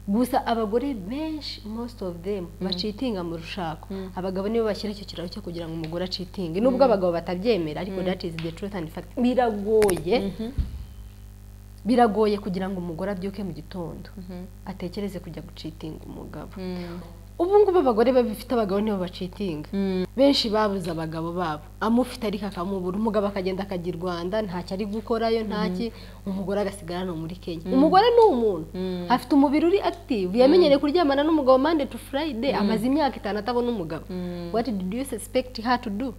gusa abagore benshi most of them bacitinga mu rushako abagabo nibo bashyira icyo kiraro cyo kugira ngo umugore acitinge nubwo abagabo batabyemera ariko that is the truth and fact biragoye biragoye kugira ngo umugore abyuke mu gitondo atekereze kujya gucitinga umugabo ubu ngubu abagore babifite abagabo nibo bacitinga benshi babuze abagabo babo amufite ariko akamubura umugabo akagenda akajya i rwanda ntacyo ari gukorayo ntaki umugore agasigara no muri kenya umugore ni umuntu afite umubiri uri active yamenyereye kuryamana n'umugabo mande to friday amaze imyaka itanu atabona umugabo what did you suspect her to do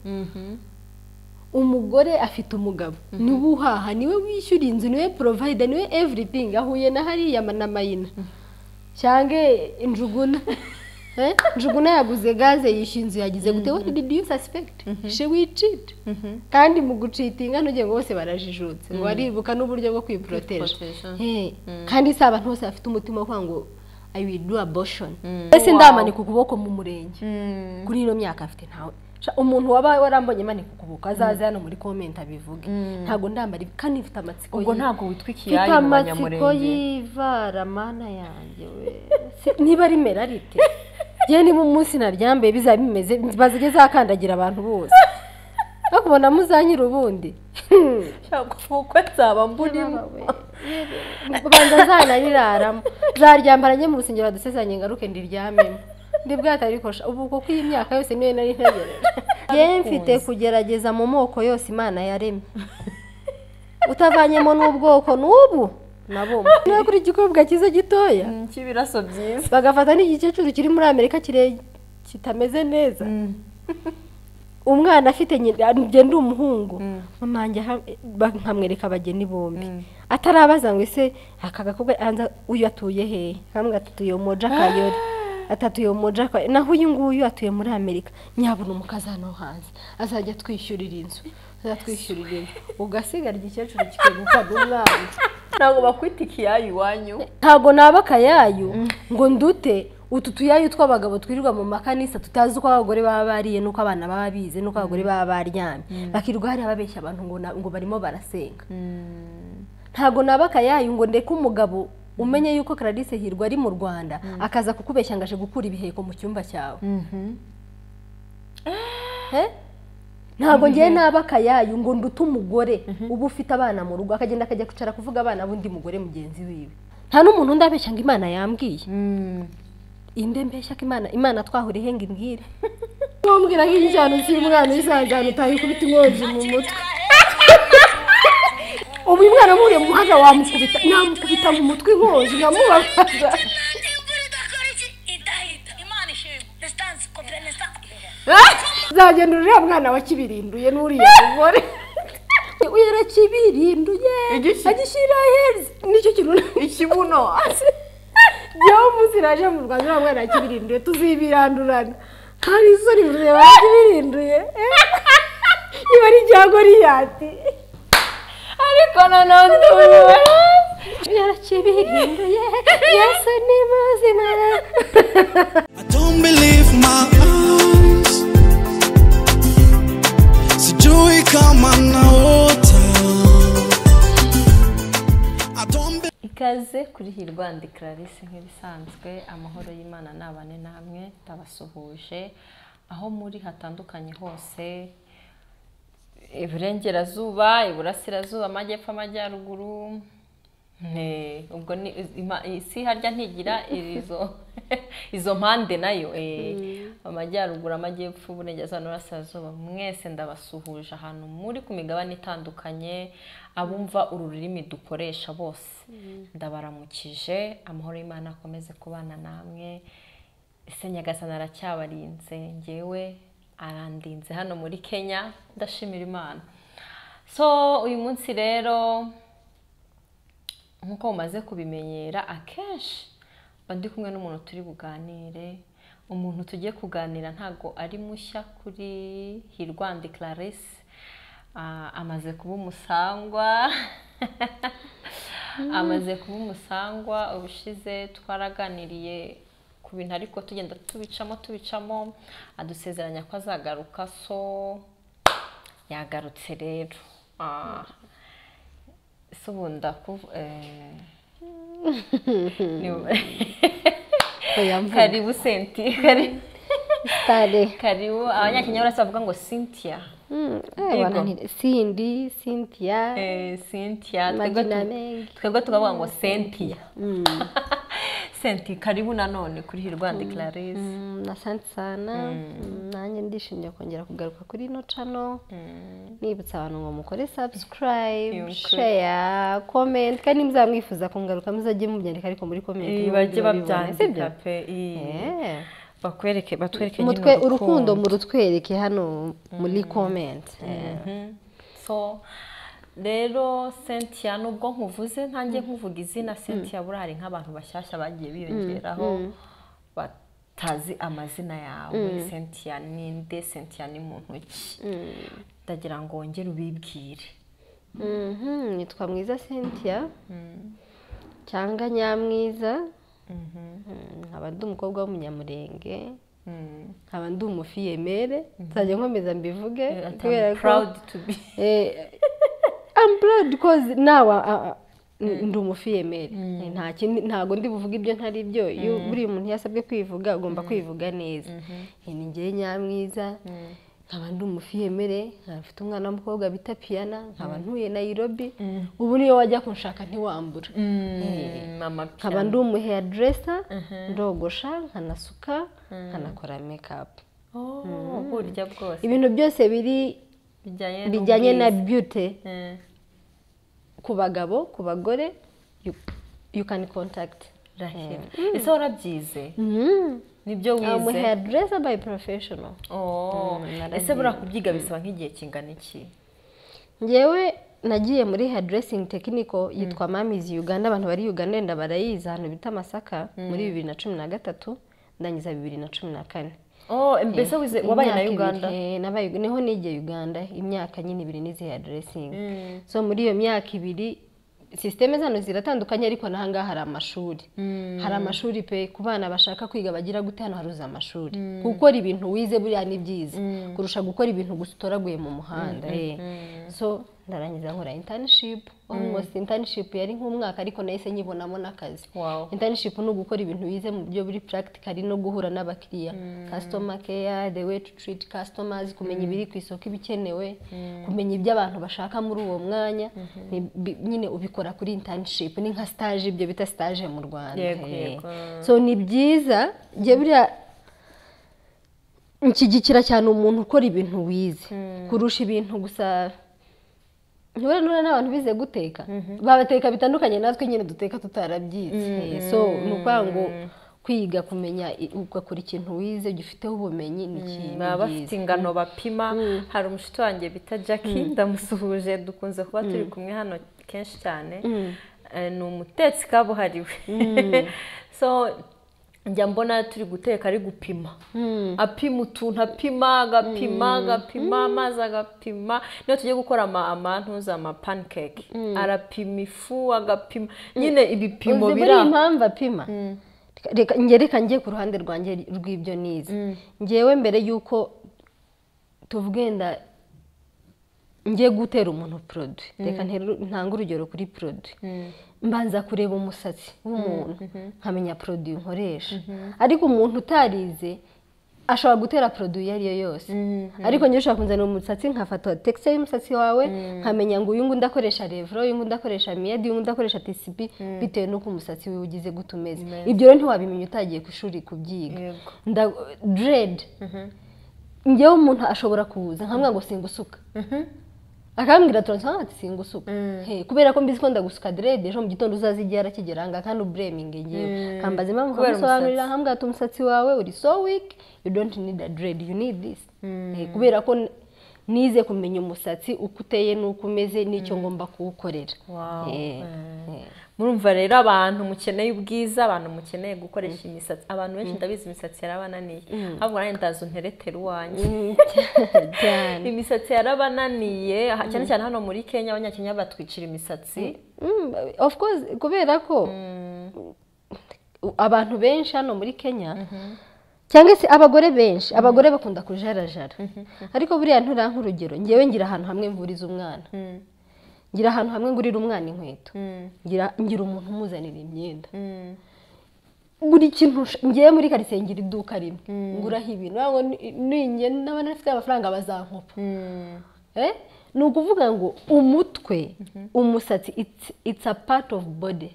umugore afite umugabo niwe uhaha niwe wishyura inzu niwe provide niwe everything ahuye na hariya na mayina cyangwa injuguna njuguna yaguze gaze yishyuye inzu yagize gute what did you suspect she will cheat kandi mu gucitinga ntugiye ngo bose barajijutse ngo baribuka n'uburyo bwo kwiporoteje kandi si abantu bose bafite umutima wo kuvuga ngo i will do abortion mbese ndamanika ukuboko mu murenge kuri ino myaka afite ntawe umuntu waba warambonye manika ukuboko azaze hano muri komenti abivuge ntabwo ndambara ibi kandi mfite amatsiko ubwo ntabwo witwa mfite ikiyayi mu amatsiko banyamurenge y'ivara mana yanjye we Se- niba ari merarite yewe niba umunsi naryambaye bizaba bimeze bazige zakandagira abantu bose bakubona muzanyira ubundi ntabwo ubukwe nzaba mburimo banza zanayiraramo zaryambara njye mu rusengero badusezanye ngaruke ndiryamemo ndi bwatarikosha ubu kuko iyi myaka yose niyo nari ntegereje yewe mfite kugerageza mu moko yose imana yaremye utavanyemo n'ubwoko n'ubu nabo niba kuri igikobwa cyiza gitoya cy'ibiraso byiza bagafata n'igikecuru kiri muri amerika kire kitameze neza umwana afite nyina njye ndi umuhungu mama wanjye aha- ba- nkamwereka abageni bombi atarabaza ngo ese aka gakobwa hanze uyu atuye hehe kamwe atuye moja kayore atatuye moja kayore naho uyu nguyu atuye muri amerika nyabona umukazi hano hanze azajya atwishyurira inzu azajya atwishyurira inzu ugasigara igikecuru kikegukana umwana ntabwo bakwita ikiyayi iwanyu ntabwo naba akayayu ngo ndute utu tuyayu tw'abagabo twirirwa mu makanisa tutazi uko abagore baba bariye n'uko abana baba bize n'uko abagore baba baryamye bakirwa hariya babeshya abantu ngo na- ngo barimo barasenga ntabwo naba akayayu ngo ndeke umugabo umenye yuko Clarisse Hirwa ari mu Rwanda akaza kukubeshya ngo aje gukura ibiheko mu cyumba cyawe He? ntabwo ngiye naba akayayu ngo ndute umugore uba ufite abana mu rugo akagenda akajya kwicara kuvuga abana b'undi mugore mugenzi wiwe nta n'umuntu ndabeshya ngo imana yambwiye inde mbeshya ko imana imana twahuriye henga imbwire ntumbwira nk'ijyana cy'umwana uzajyana utaye kubita inkonji mu mutwe ubu uyu mwana muriye mu muhanda wamukubita namukubita mu mutwe inkonji nkamubabaza uzagenda uriya mwana wakibirinduye n'uriya mugore uriya kibirinduye Igiki? agishyira hezi nicyo kintu ikibuno yewe umunsi naje mu rwanda uriya mwana yakibirinduye tuzibirandurana hari isoni mureba yakibirinduye iba ari ibya goriyati ariko noneho ndumiwe yarakibirinduye yesu ni muzima I don't believe my eyes. Sijui kama naota. I don't be- ikaze kuri hirwa ndi clarisse nk'ibisanzwe amahoro y'imana nabane namwe ndabasuhuje aho muri hatandukanye hose iburengerazuba iburasirazuba amajyepfo amajyaruguru Ne, ubwo ni ima- isi harya ntigira izo izo mpande nayo eh, amajyaruguru amajyepfo uburengerazuba n'uburasirazuba mwese ndabasuhuje ahantu muri ku migabane itandukanye abumva uru rurimi dukoresha bose ndabaramukije amahoro y'imana akomeze kubana namwe ese nyagasana aracyabarinze ngewe arandinze hano muri kenya ndashimira imana so uyu munsi rero nk'uko mumaze kubimenyera akenshi mba ndi kumwe n'umuntu turi buganire umuntu tugiye kuganira ntabwo ari mushya kuri hirwandi clarisse Ah, amaze kuba umusangwa amaze kuba umusangwa ubushize twaraganiriye ku bintu ariko tugenda tubicamo tubicamo adusezeranya ko azagaruka so yagarutse rero Ah, se ubu ndaku eh, Oya, mvuga. karibu senti kari- sitade karibu abanyakenya barasa bavuga ngo cynthia Mm, eh, Yego. bananire. sindi cynthia Eh, cynthia twebwe magina tu- mengi twebwe tukavuga ngo cynthia senti karibu nanone kuri hirwanda clarisse Mm, asante sana Mm, nanjye ndishimiye kongera kugaruka kuri ino cano nibutsa abantu ngo mukore subscribe Yego. share comment kandi nimuzaba mwifuza kungaruka muzajye mubyandika ariko muri comment nibo bajye mujye babibona, si byo? babyandika pe i- Eh. bakwereke batwereke mutwe nyine urukundo murutwereke hano muri comment Eh. Mhm. so rero cynthia nubwo nkuvuze ntange nkuvuga izina cynthia buriya hari nk'abantu bashyashya bagiye biyongeraho batazi amazina yawe cynthia ninde cynthia ni muntu ki ndagira ngo wongere ubibwire Mhm, nitwa mwiza cynthia cyangwa nyamwiza Mm, nkaba ndi umukobwa w'umunyamurenge Mm. nkaba ndi umufiyemere nzajya nkomeza mbivuge Eh, ati, kubera I'm ko proud to be I'm proud because nawe ah, ah, ndi umufiyemere Eh, nta kindi ntago ndi buvuge ibyo ntari byo iyo buri muntu iyo asabwe kwivuga agomba kwivuga neza Eh, ni njyewe nyamwiza nkaba ndi umufiyemere nkaba mfite umwana w'umukobwa bita piyana nkaba ntuye nairobi ubu niyo wajya kunshaka ntiwambura Mm, mama nkaba piano ndi umu hairdresser ndogosha nkanasuka nkanakora makeup oh burya bwose ibintu byose biri bijyanye bijyanye na n'ubwiza. beauty Eh. ku bagabo ku bagore you, you can contact Rahira ese warabyize Mhm. nibyo I'm a wize hairdresser by professional Oh, ese buriya kubyiga bisaba nk'igihe kingana iki ngewe nagiye muri hairdressing technical yitwa mamizi uganda abantu bari uganda wenda barayizi ahantu bita masaka muri bibiri na cumi na gatatu ndangiza bibiri na cumi na kane oh mbese wize wabaye na Imyaka uganda ibiri, eh, nabaye niho nigiye uganda imyaka nyine ibiri n'izi hairdressing so muri iyo myaka ibiri sisiteme zano ziratandukanye ariko n'ahangaha hari amashuri hari amashuri pe ku bana bashaka kwiga bagira gute hano haruza amashuri gukora ibintu wize buriya ni byiza kurusha gukora ibintu gusa utoraguye mu muhanda eh. so ndarangiza nkora internship almost internship yari nk'umwaka ariko nahise nyibonamo n'akazi Wow. internship ni ugukora ibintu wize mu buryo buri practical no guhura n'abakiriya customer care the way to treat customers kumenya ibiri ku isoko ibikenewe kumenya ibyo abantu bashaka muri uwo mwanya ni bi- nyine ubikora kuri internship ni nka stage ibyo bita stage mu Rwanda Yego, Eh. yego. so ni byiza njye buriya nshyigikira cyane umuntu ukora ibintu wize kurusha ibintu gusa ntibura nura n'abantu bize guteka babateka bitandukanye natwe nyine duteka tutarabyize so ni ukuvuga ngo kwiga kumenya i- ugakora ikintu wize ugifiteho ubumenyi ni ikintu baba bafite byiza ingano bapima hari umushiti wanjye bita jackie ndamusuhuje dukunze kuba turi kumwe hano kenshi cyane Eh, ni umutetsi kabuhariwe so njya mbona turi guteka ari gupima apima utuntu apima agapima agapima amazi agapima niyo tugiye gukora ama- amantuza ama pancake arapima ifu agapima nyine ibipimo uzi biri buriya aho impamvu apima reka njye reka njye ku ruhande rwanjye rw'ibyo nize ngewe mbere y'uko tuvuge wenda ngiye gutera umuntu poroduwi reka nteru- ntange urugero kuri poroduwi mbanza kureba umusatsi w'umuntu nkamenya poroduwi nkoresha ariko umuntu utarize ashobora gutera poroduwi iyo ari yo yose ariko njyewe ushobora kunzanira umusatsi nkafata tegisite y'umusatsi wawe nkamenya ngo uyu nguyu ndakoresha revuro uyu nguyu ndakoresha miyadi uyu nguyu ndakoresha tisibi bitewe n'uko umusatsi wiwe ugize gute umeze ibyo rero ntiwabimenya utagiye ku ishuri kubyiga Yego. Nda- deredi ngewe umuntu ashobora kuza nkamwira ngo singusuka akambwira turansifa ati singusuka He, kubera ko mbizi ko ndagusuka derede ejo mu gitondo uzaze igihe arakigera aha ngaha kandi ubureminge ngewe kambaza impamvu Kubera nkamusobanurira umusatsi. nkambwira ati umusatsi wawe uri so weak you don't need a dread you need this He, kubera ko n- nize kumenya umusatsi uko uteye n'uko umeze n'icyo ngomba kuwukorera Wow. He, he. murumva rero abantu mukeneye ubwiza abantu mukeneye gukoresha imisatsi abantu benshi ndabizi imisatsi yarabananiye ahubwo nanjye ndaza unteretera uwanjye cyane imisatsi yarabananiye aha- cyane cyane hano muri kenya abanyakenya batwicira imisatsi Mm, of course kubera ko u- abantu benshi hano muri kenya cyangwa se abagore benshi abagore bakunda kujarajara ariko buriya nturiya nk'urugero ngewe ngira ahantu hamwe mvuriza umwana ngira ahantu hamwe ngurira umwana inkweto Mm. ngira ngira umuntu umuzanira imyenda Mm. buri kintu nsha- ngiye muri karitsiye ngira iduka rimwe nguraho ibintu ntabwo ni- ninjye n'abana bafite amafaranga bazankopa Mm. Eh? ni ukuvuga ngo umutwe umusatsi it's- it's a part of body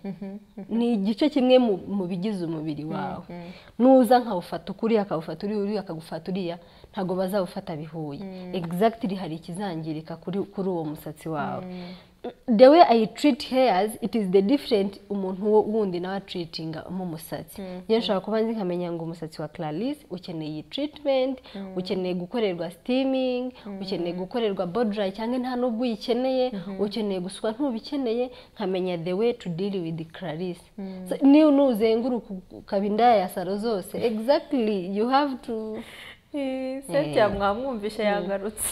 ni igice kimwe mu mu bigize umubiri wawe nuza nkawufata ukuriya akawufata uriya uriya akagufata uriya ntabwo bazawufata bihuye exactly hari ikizangirika kuri kuri uwo musatsi wawe the way i treat hairs it is the different umuntu wo wundi nawe atreatinga mu musatsi njye nshobora kuba nzi nkamenya ngo umusatsi wa Clarisse ukeneye iyi treatment ukeneye gukorerwa steaming ukeneye gukorerwa bodray cyangwa nta nubwo uyikeneye ukeneye gusukwa ntubikeneye nkamenya the way to deal with Clarisse So, niyo nuzenguruka ukaba indaya ya saro zose exactly you have to sentya mwamwumvishe yagarutse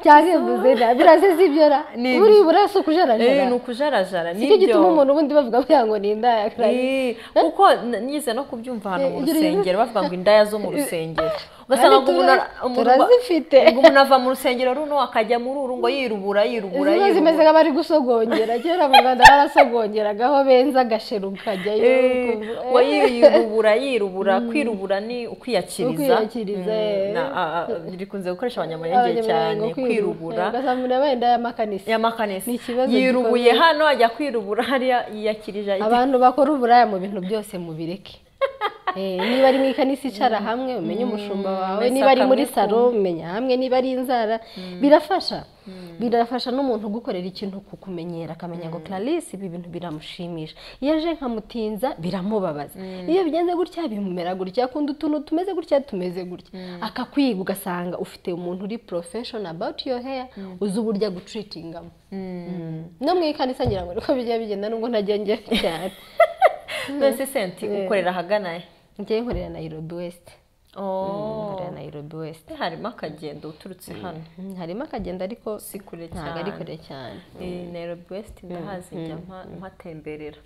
cyangwa bivuze nabi birase sibyo ra Ni- buri burasukuje Eh, ni arajara ukujarajara nicyo gituma nibyo umuntu ubundi bavuga bya ngo ni indaya ya Clarisse Eh, kuko n- nize no kubyumva ahantu mu Eh, gira- rusengero bavuga ngo indaya zo mu rusengero ugasanga ngo umuntu ara- tura- umuntu ba- turazifite. ngo umuntu ava mu rusengero runo akajya muri uru ngo yirubura yirubura zimwe zimeze yirubura nk'abari gusogongera kera mu rwanda barasogongeragaho benza agasheru kajyayo Eh, ukumva, wa eh, yi- yirubura yirubura kwirubura ni ukwiyakiriza Ukwiyakiriza, Mm, eh. na- a- a- rikunze gukoresha abanyamurenge cyane abanyamuryango kwirubura ugasanga umuntu yabaye indayamakanisi y'amakanisi Ni ikibazo yirubuye gikomeye. hano ajya kwirubura hariya yiyakirije ahita- abantu bakora uburaya mu bintu byose mubireke Eh, niba ari mu ikanisa icara hamwe umenye umushumba wawe mbese niba ari muri akamwikunda. salo umenya hamwe niba ari inzara birafasha birafasha n'umuntu gukorera ikintu kukumenyera akamenya ngo Clarisse ibi bintu biramushimisha iyo aje nkamutinza biramubabaza iyo bigenze gutya bimumera gutya akunda utuntu tumeze gutya tumeze gutya akakwiga ugasanga ufite umuntu uri profession about your hair uzi uburyo agutreatingamo no mu ikanisa ngira ngo niko bijya bigenda nubwo ntajya njya cyane mbese senti ukorera ahagana he njyewe nkorera Nairobi West Oh. nkorera Nairobi West harimo akagendo uturutse hano Mm, harimo akagenda ariko si kure ntabwo ari kure cyane cyane Eh, Nairobi West ndahazi njya mpa- mpatemberera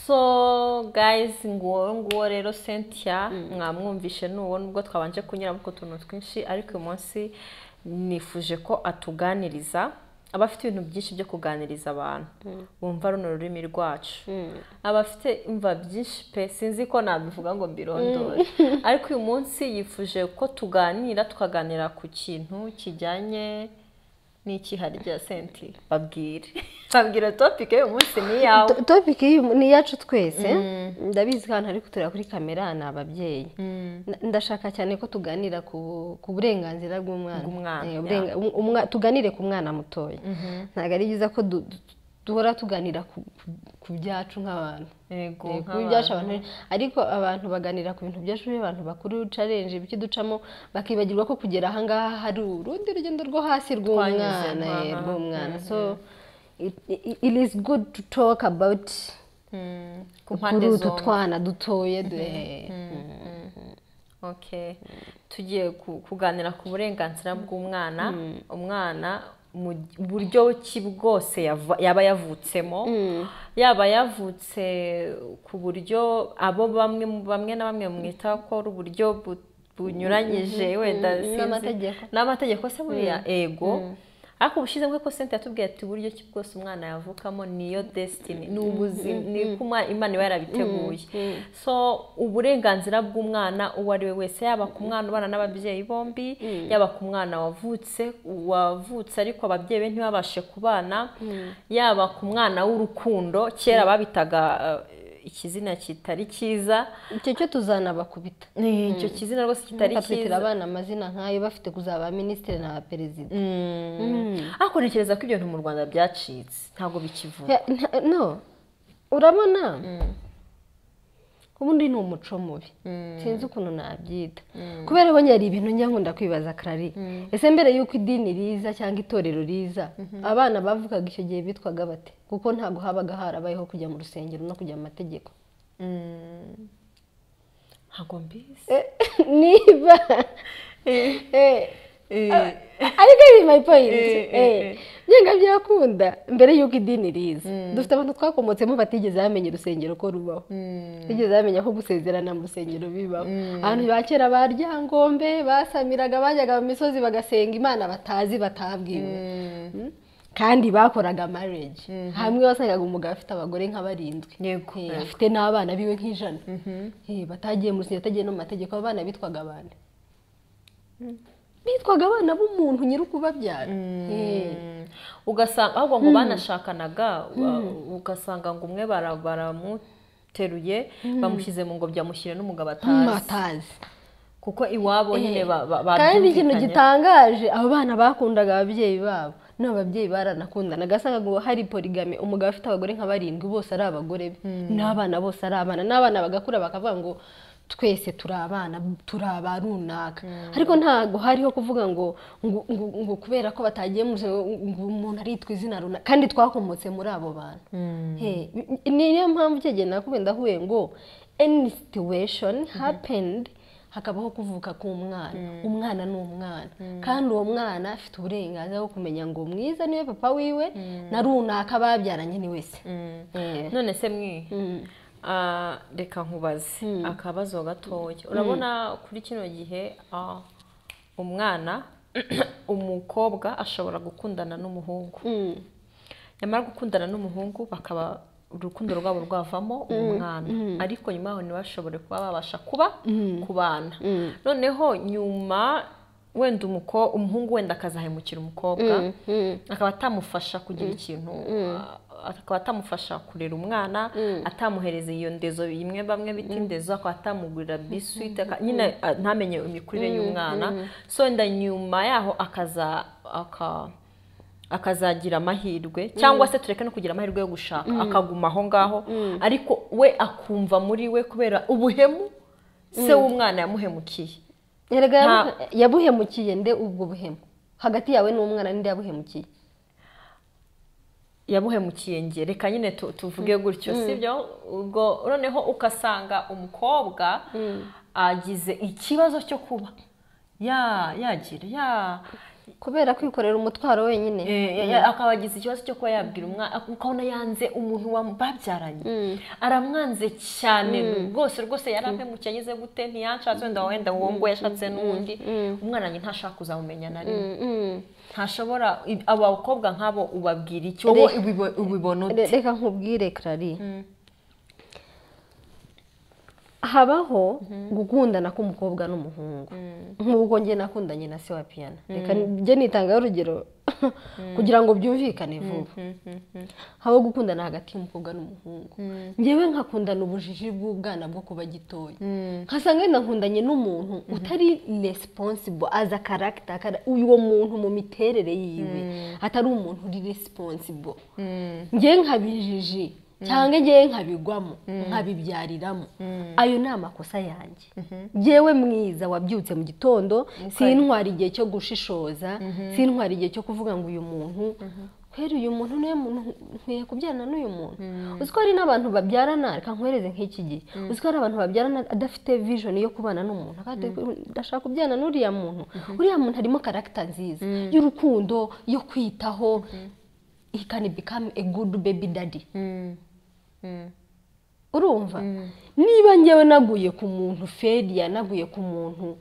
so guys nguwo nguwo rero Cynthia mwamwumvishe nuwo nubwo twabanje kunyuramo ku tuntu twinshi ariko uyu munsi nifuje ko atuganiriza aba afite ibintu byinshi byo kuganiriza abantu bumva runo rurimi rwacu aba afite imva byinshi pe sinzi ko nabivuga ngo mbirondore ariko uyu munsi yifuje ko tuganira tukaganira ku kintu kijyanye n'ikiha rya senti babwire babwira topike y'uyu munsi ni iyawe To- topic y'uyu- ni iyacu twese ndabizi ko ahantu hari kutureba kuri kamera ni ababyeyi Na- ndashaka cyane ko tuganira ku ku burenganzira bw'umwana Bw'umwana, Eh, uburenga- um- umwa- tuganire ku mwana mutoya ntabwo ari byiza ko du- du- duhora tuganira ku- ku- ku byacu nk'abantu yego Eh, kuba nk'abantu. ibyasha abantu ariko abantu baganira ku bintu byacu abantu bakuru challenge ibiki ducamo bakibagirwa ko kugera aha ngaha hari urundi rugendo rwo hasi rw'umwana Twanyuzemo, eh, aha. rw'umwana so it, it, it is good to talk about Mm, kuri ku mpande utu zombi twana dutoye de Okay. tugiye ku- kuganira ku burenganzira bw'umwana umwana mu buryo ki bwose yava- yaba yavutsemo yaba yavutse ku buryo abo bamwe mu- bamwe na bamwe mwita ko ari uburyo bu- bunyuranyije wenda sinzi. n'amategeko. n'amategeko se buriya ego ariko ubushyizemo ko senti yatubwiye ati uburyo ki bwose umwana yavukamo niyo desitini ni ubuzima ni uko umwa- imana iba yarabiteguye so uburenganzira bw'umwana uwo ari we wese yaba ku mwana ubana n'ababyeyi bombi yaba ku mwana wavutse wavutse ariko ababyeyi be ntibabashe kubana yaba ku mwana w'urukundo kera babitaga eh, ikizina kitari cyiza icyo cyo tuzanabakubita icyo kizina rwose kitari bakatwitira cyiza abana amazina nk'ayo bafite kuzaba abaminisitiri n'abaperezida ariko ntekereza ko ibyo bintu mu rwanda byacitse ntabwo bikivuga Ya, nta- no urabona ubundi ni umuco mubi sinzi ukuntu nabyita kubera abonye hari ibintu njya nkunda kwibaza karari ese mbere y'uko idini riza cyangwa itorero riza abana bavugaga icyo gihe bitwaga bate kuko ntabwo habaga harabayeho kujya mu rusengero no kujya mu mategeko ntabwo mbizi niba ariko iri mayi poyinti Eh, eh, eh. nyenga byakunda mbere y'uko idini riza dufite abantu twakomotsemo batigeze bamenya urusengero ko rubaho batigeze bamenya ko gusezerana mu rusengero bibaho abantu ba kera ba ryangombe basamiraga bajyaga mu misozi bagasenga imana batazi batabwiwe Mm. kandi bakoraga marriage hamwe wasangaga umugabo afite abagore nka barindwi Yego, Eh, yego. afite n'abana biwe nk'ijana Eh, batagiye mu rusengero batagiye no mu mategeko abana bitwaga abana bitwaga abana b'umuntu nyiri ukubabyara Eh. ugasanga ahubwo ngo banashakanaga wa- ugasanga ngo umwe bara- baramuteruye bamushyize mu ngobyi amushyira n'umugabo atazi matazi kuko iwabo nyine ba- ba- kandi ikintu babyumvikanye. gitangaje abo bana bakundaga ababyeyi babo n'abo babyeyi baranakundana agasangaga ngo hari porigame umugabo afite abagore nka barindwi bose ari abagore be n'abana bose ari abana n'abana bagakura bakavuga ngo twese turi abana turi aba runaka ariko ntabwo hariho kuvuga ngo ngo ngo- ngo kubera ko batagiye mu rusengero, ngo umuntu aritwa izina runaka kandi twakomotse muri abo bantu Eh, ni- niyo mpamvu icyo gihe nakubwira ndahuye ngo any situation happened hakabaho kuvuka k'umwana umwana ni umwana kandi uwo mwana afite uburenganzira bwo kumenya ngo mwiza niwe papa wiwe na runaka babyaranye ni wese Eh. none se mwe ah, reka nkubaze akabazo gatoya urabona kuri kino gihe ah, umwana umukobwa ashobora gukundana n'umuhungu nyamara gukundana n'umuhungu bakaba urukundo rwabo rwavamo umwana ariko nyuma yaho ntibashobore kuba babasha kuba kubana noneho nyuma wenda umuko- umuhungu wenda akazahemukira umukobwa akaba atamufasha kugira ikintu a- akaba atamufasha kurera umwana atamuhereza iyo ndezo imwe bamwe bita indezo akaba atamugurira biswiti aka- nyine a- ntamenye imikurire y'umwana so wenda nyuma yaho akaza aka akazagira amahirwe cyangwa se tureke no kugira amahirwe yo gushaka akaguma aho ngaho ariko we akumva muri we kubera ubuhemu se w'umwana yamuhemukiye Erega Nta- yabuhe- yabuhemukiye nde ubwo buhemu hagati yawe n'umwana ninde yabuhemukiye yabuhemukiye nge reka nyine tu- tuvuge gutyo sibyo ubwo noneho ukasanga umukobwa agize ikibazo cyo kuba ya yagira ya kubera kwikorera umutwaro wenyine Eh, ya- ya- akaba agize ikibazo cyo kuba yabwira umwana ukabona yanze umuntu wam- babyaranye aramwanze cyane rwose rwose yari ampemukiye anyuze gute ntiyanshatse wenda wenda uwo ngo yashatse n'undi umwana wanjye ntashaka kuzamumenya na rimwe ntashobora i- abo bakobwa nk'abo ubabwira iki wowe Re- ubibo- ubibona ute Re- reka nkubwire karari habaho gukundana k'umukobwa n'umuhungu nk'ubwo njye nakundanye na se wa piyano reka njye nitangaho urugero kugira ngo byumvikane vuba habaho gukundana hagati y'umukobwa n'umuhungu njyewe nkakundana ubujiji bw'ubwana bwo kuba gitoya nkasanga wenda nkundanye n'umuntu utari resiponsibo aza karagita uwo muntu mu miterere yiwe atari umuntu uri resiponsibo njyewe nkabijiji cyangwa njyewe nkabigwamo nkabibyariramo ayo ni amakosa yanjye njyewe mwiza wabyutse mu gitondo sintwara igihe cyo gushishoza sintwara igihe cyo kuvuga ngo uyu muntu kwera uyu muntu niwe muntu nkwiye kubyarana n'uyu muntu uzi ko hari n'abantu babyarana reka nkwereze nk'iki gihe uzi ko hari abantu babyarana adafite vision yo kubana n'umuntu akavuga ati, ndashaka kubyarana n'uriya muntu uriya muntu harimo karagita nziza y'urukundo yo kwitaho he can become a good baby daddy urumva niba ngewe naguye ku muntu feriya naguye ku muntu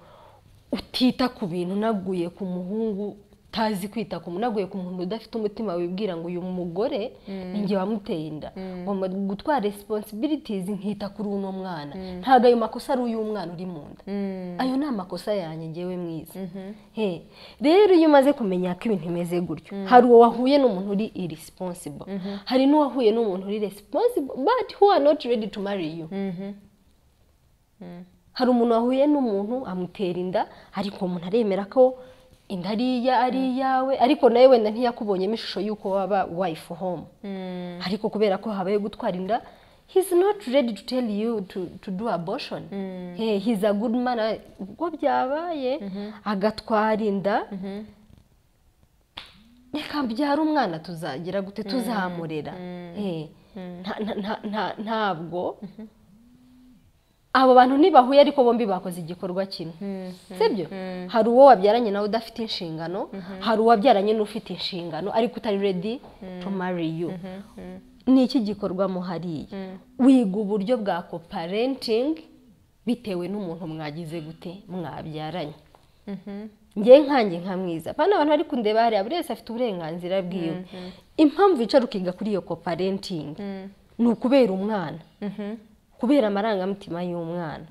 utita ku bintu naguye ku muhungu utazi kwita ku muntu naguye ku muntu udafite umutima wibwira ngo uyu mugore ni njye wamuteye inda ngomba gutwara responsibilities nkita kuri uno mwana ntabwo ayo makosa ari uy'umwana uri mu nda ayo ni amakosa yanjye ngewe mwiza He, rero iyo umaze kumenya ko ibintu bimeze gutyo hari uwo wahuye n'umuntu uri irisiponsibo hari n'uwahuye n'umuntu uri resiponsibo bati who are not ready to marry you hari umuntu wahuye n'umuntu amutera inda ariko uwo muntu aremera ko inda ari iya ari iyawe ariko nawe wenda ntiyakubonyemo ishusho y'uko waba wife home ariko kubera ko habaye gutwara inda he's not ready to tell you to, to do abortion hey, he's a good man ubwo byabaye agatwara inda reka mbyara umwana tuzagira gute tuzamurera Eh, nta- nta- nta- nta- ntabwo abo bantu ntibahuye ariko bombi bakoze igikorwa kimwe sibyo hari uwo wabyaranye nawe udafite inshingano hari uwabyaranye n'ufite inshingano ariko utari redi to marry you ni iki gikorwa muhariye wiga uburyo bwa coparenting bitewe n'umuntu mwagize gute mwabyaranye ngewe nkange nka mwiza pana abantu bari kundeba hariya buri wese afite uburenganzira bwiwe impamvu wicara ukiga kuri iyo coparenting ni ukubera umwana kubera amarangamutima y'umwana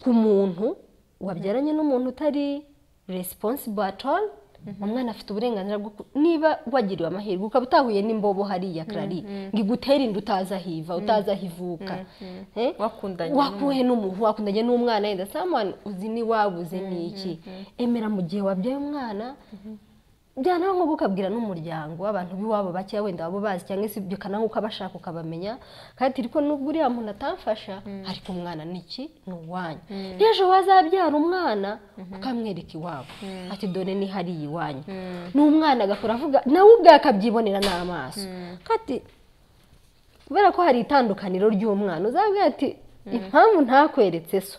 ku muntu wabyaranye n'umuntu utari resiponsibo all umwana afite uburenganzira bwo ku- niba wagiriwe amahirwe ukaba utahuye n'imbobo hariya karari ngo igutere inda utazi aho iva utazi aho ivuka Eh? Wakundanye wakuye n'umuntu wakundanye n'umwana yenda someone uzi ni wabuze ni iki emera mu gihe wabyaye umwana byanaho nk'ubu ukabwira n'umuryango w'abantu b'iwabo bakeya wenda waba bazi cyangwa se ibyo kana nk'uko abashaka ukabamenya kandi ariko nubwo uriya muntu atamfasha ariko umwana ni iki ni uwanyu n'ejo wazabyara umwana ukamwereka iwabo ati dore ni hariya iwanyu n'umwana agakora avuga nawe ubwe akabyibonera n'amaso kandi kubera ko hari itandukaniro ry'umwana uzabwira ati impamvu ntakweretse so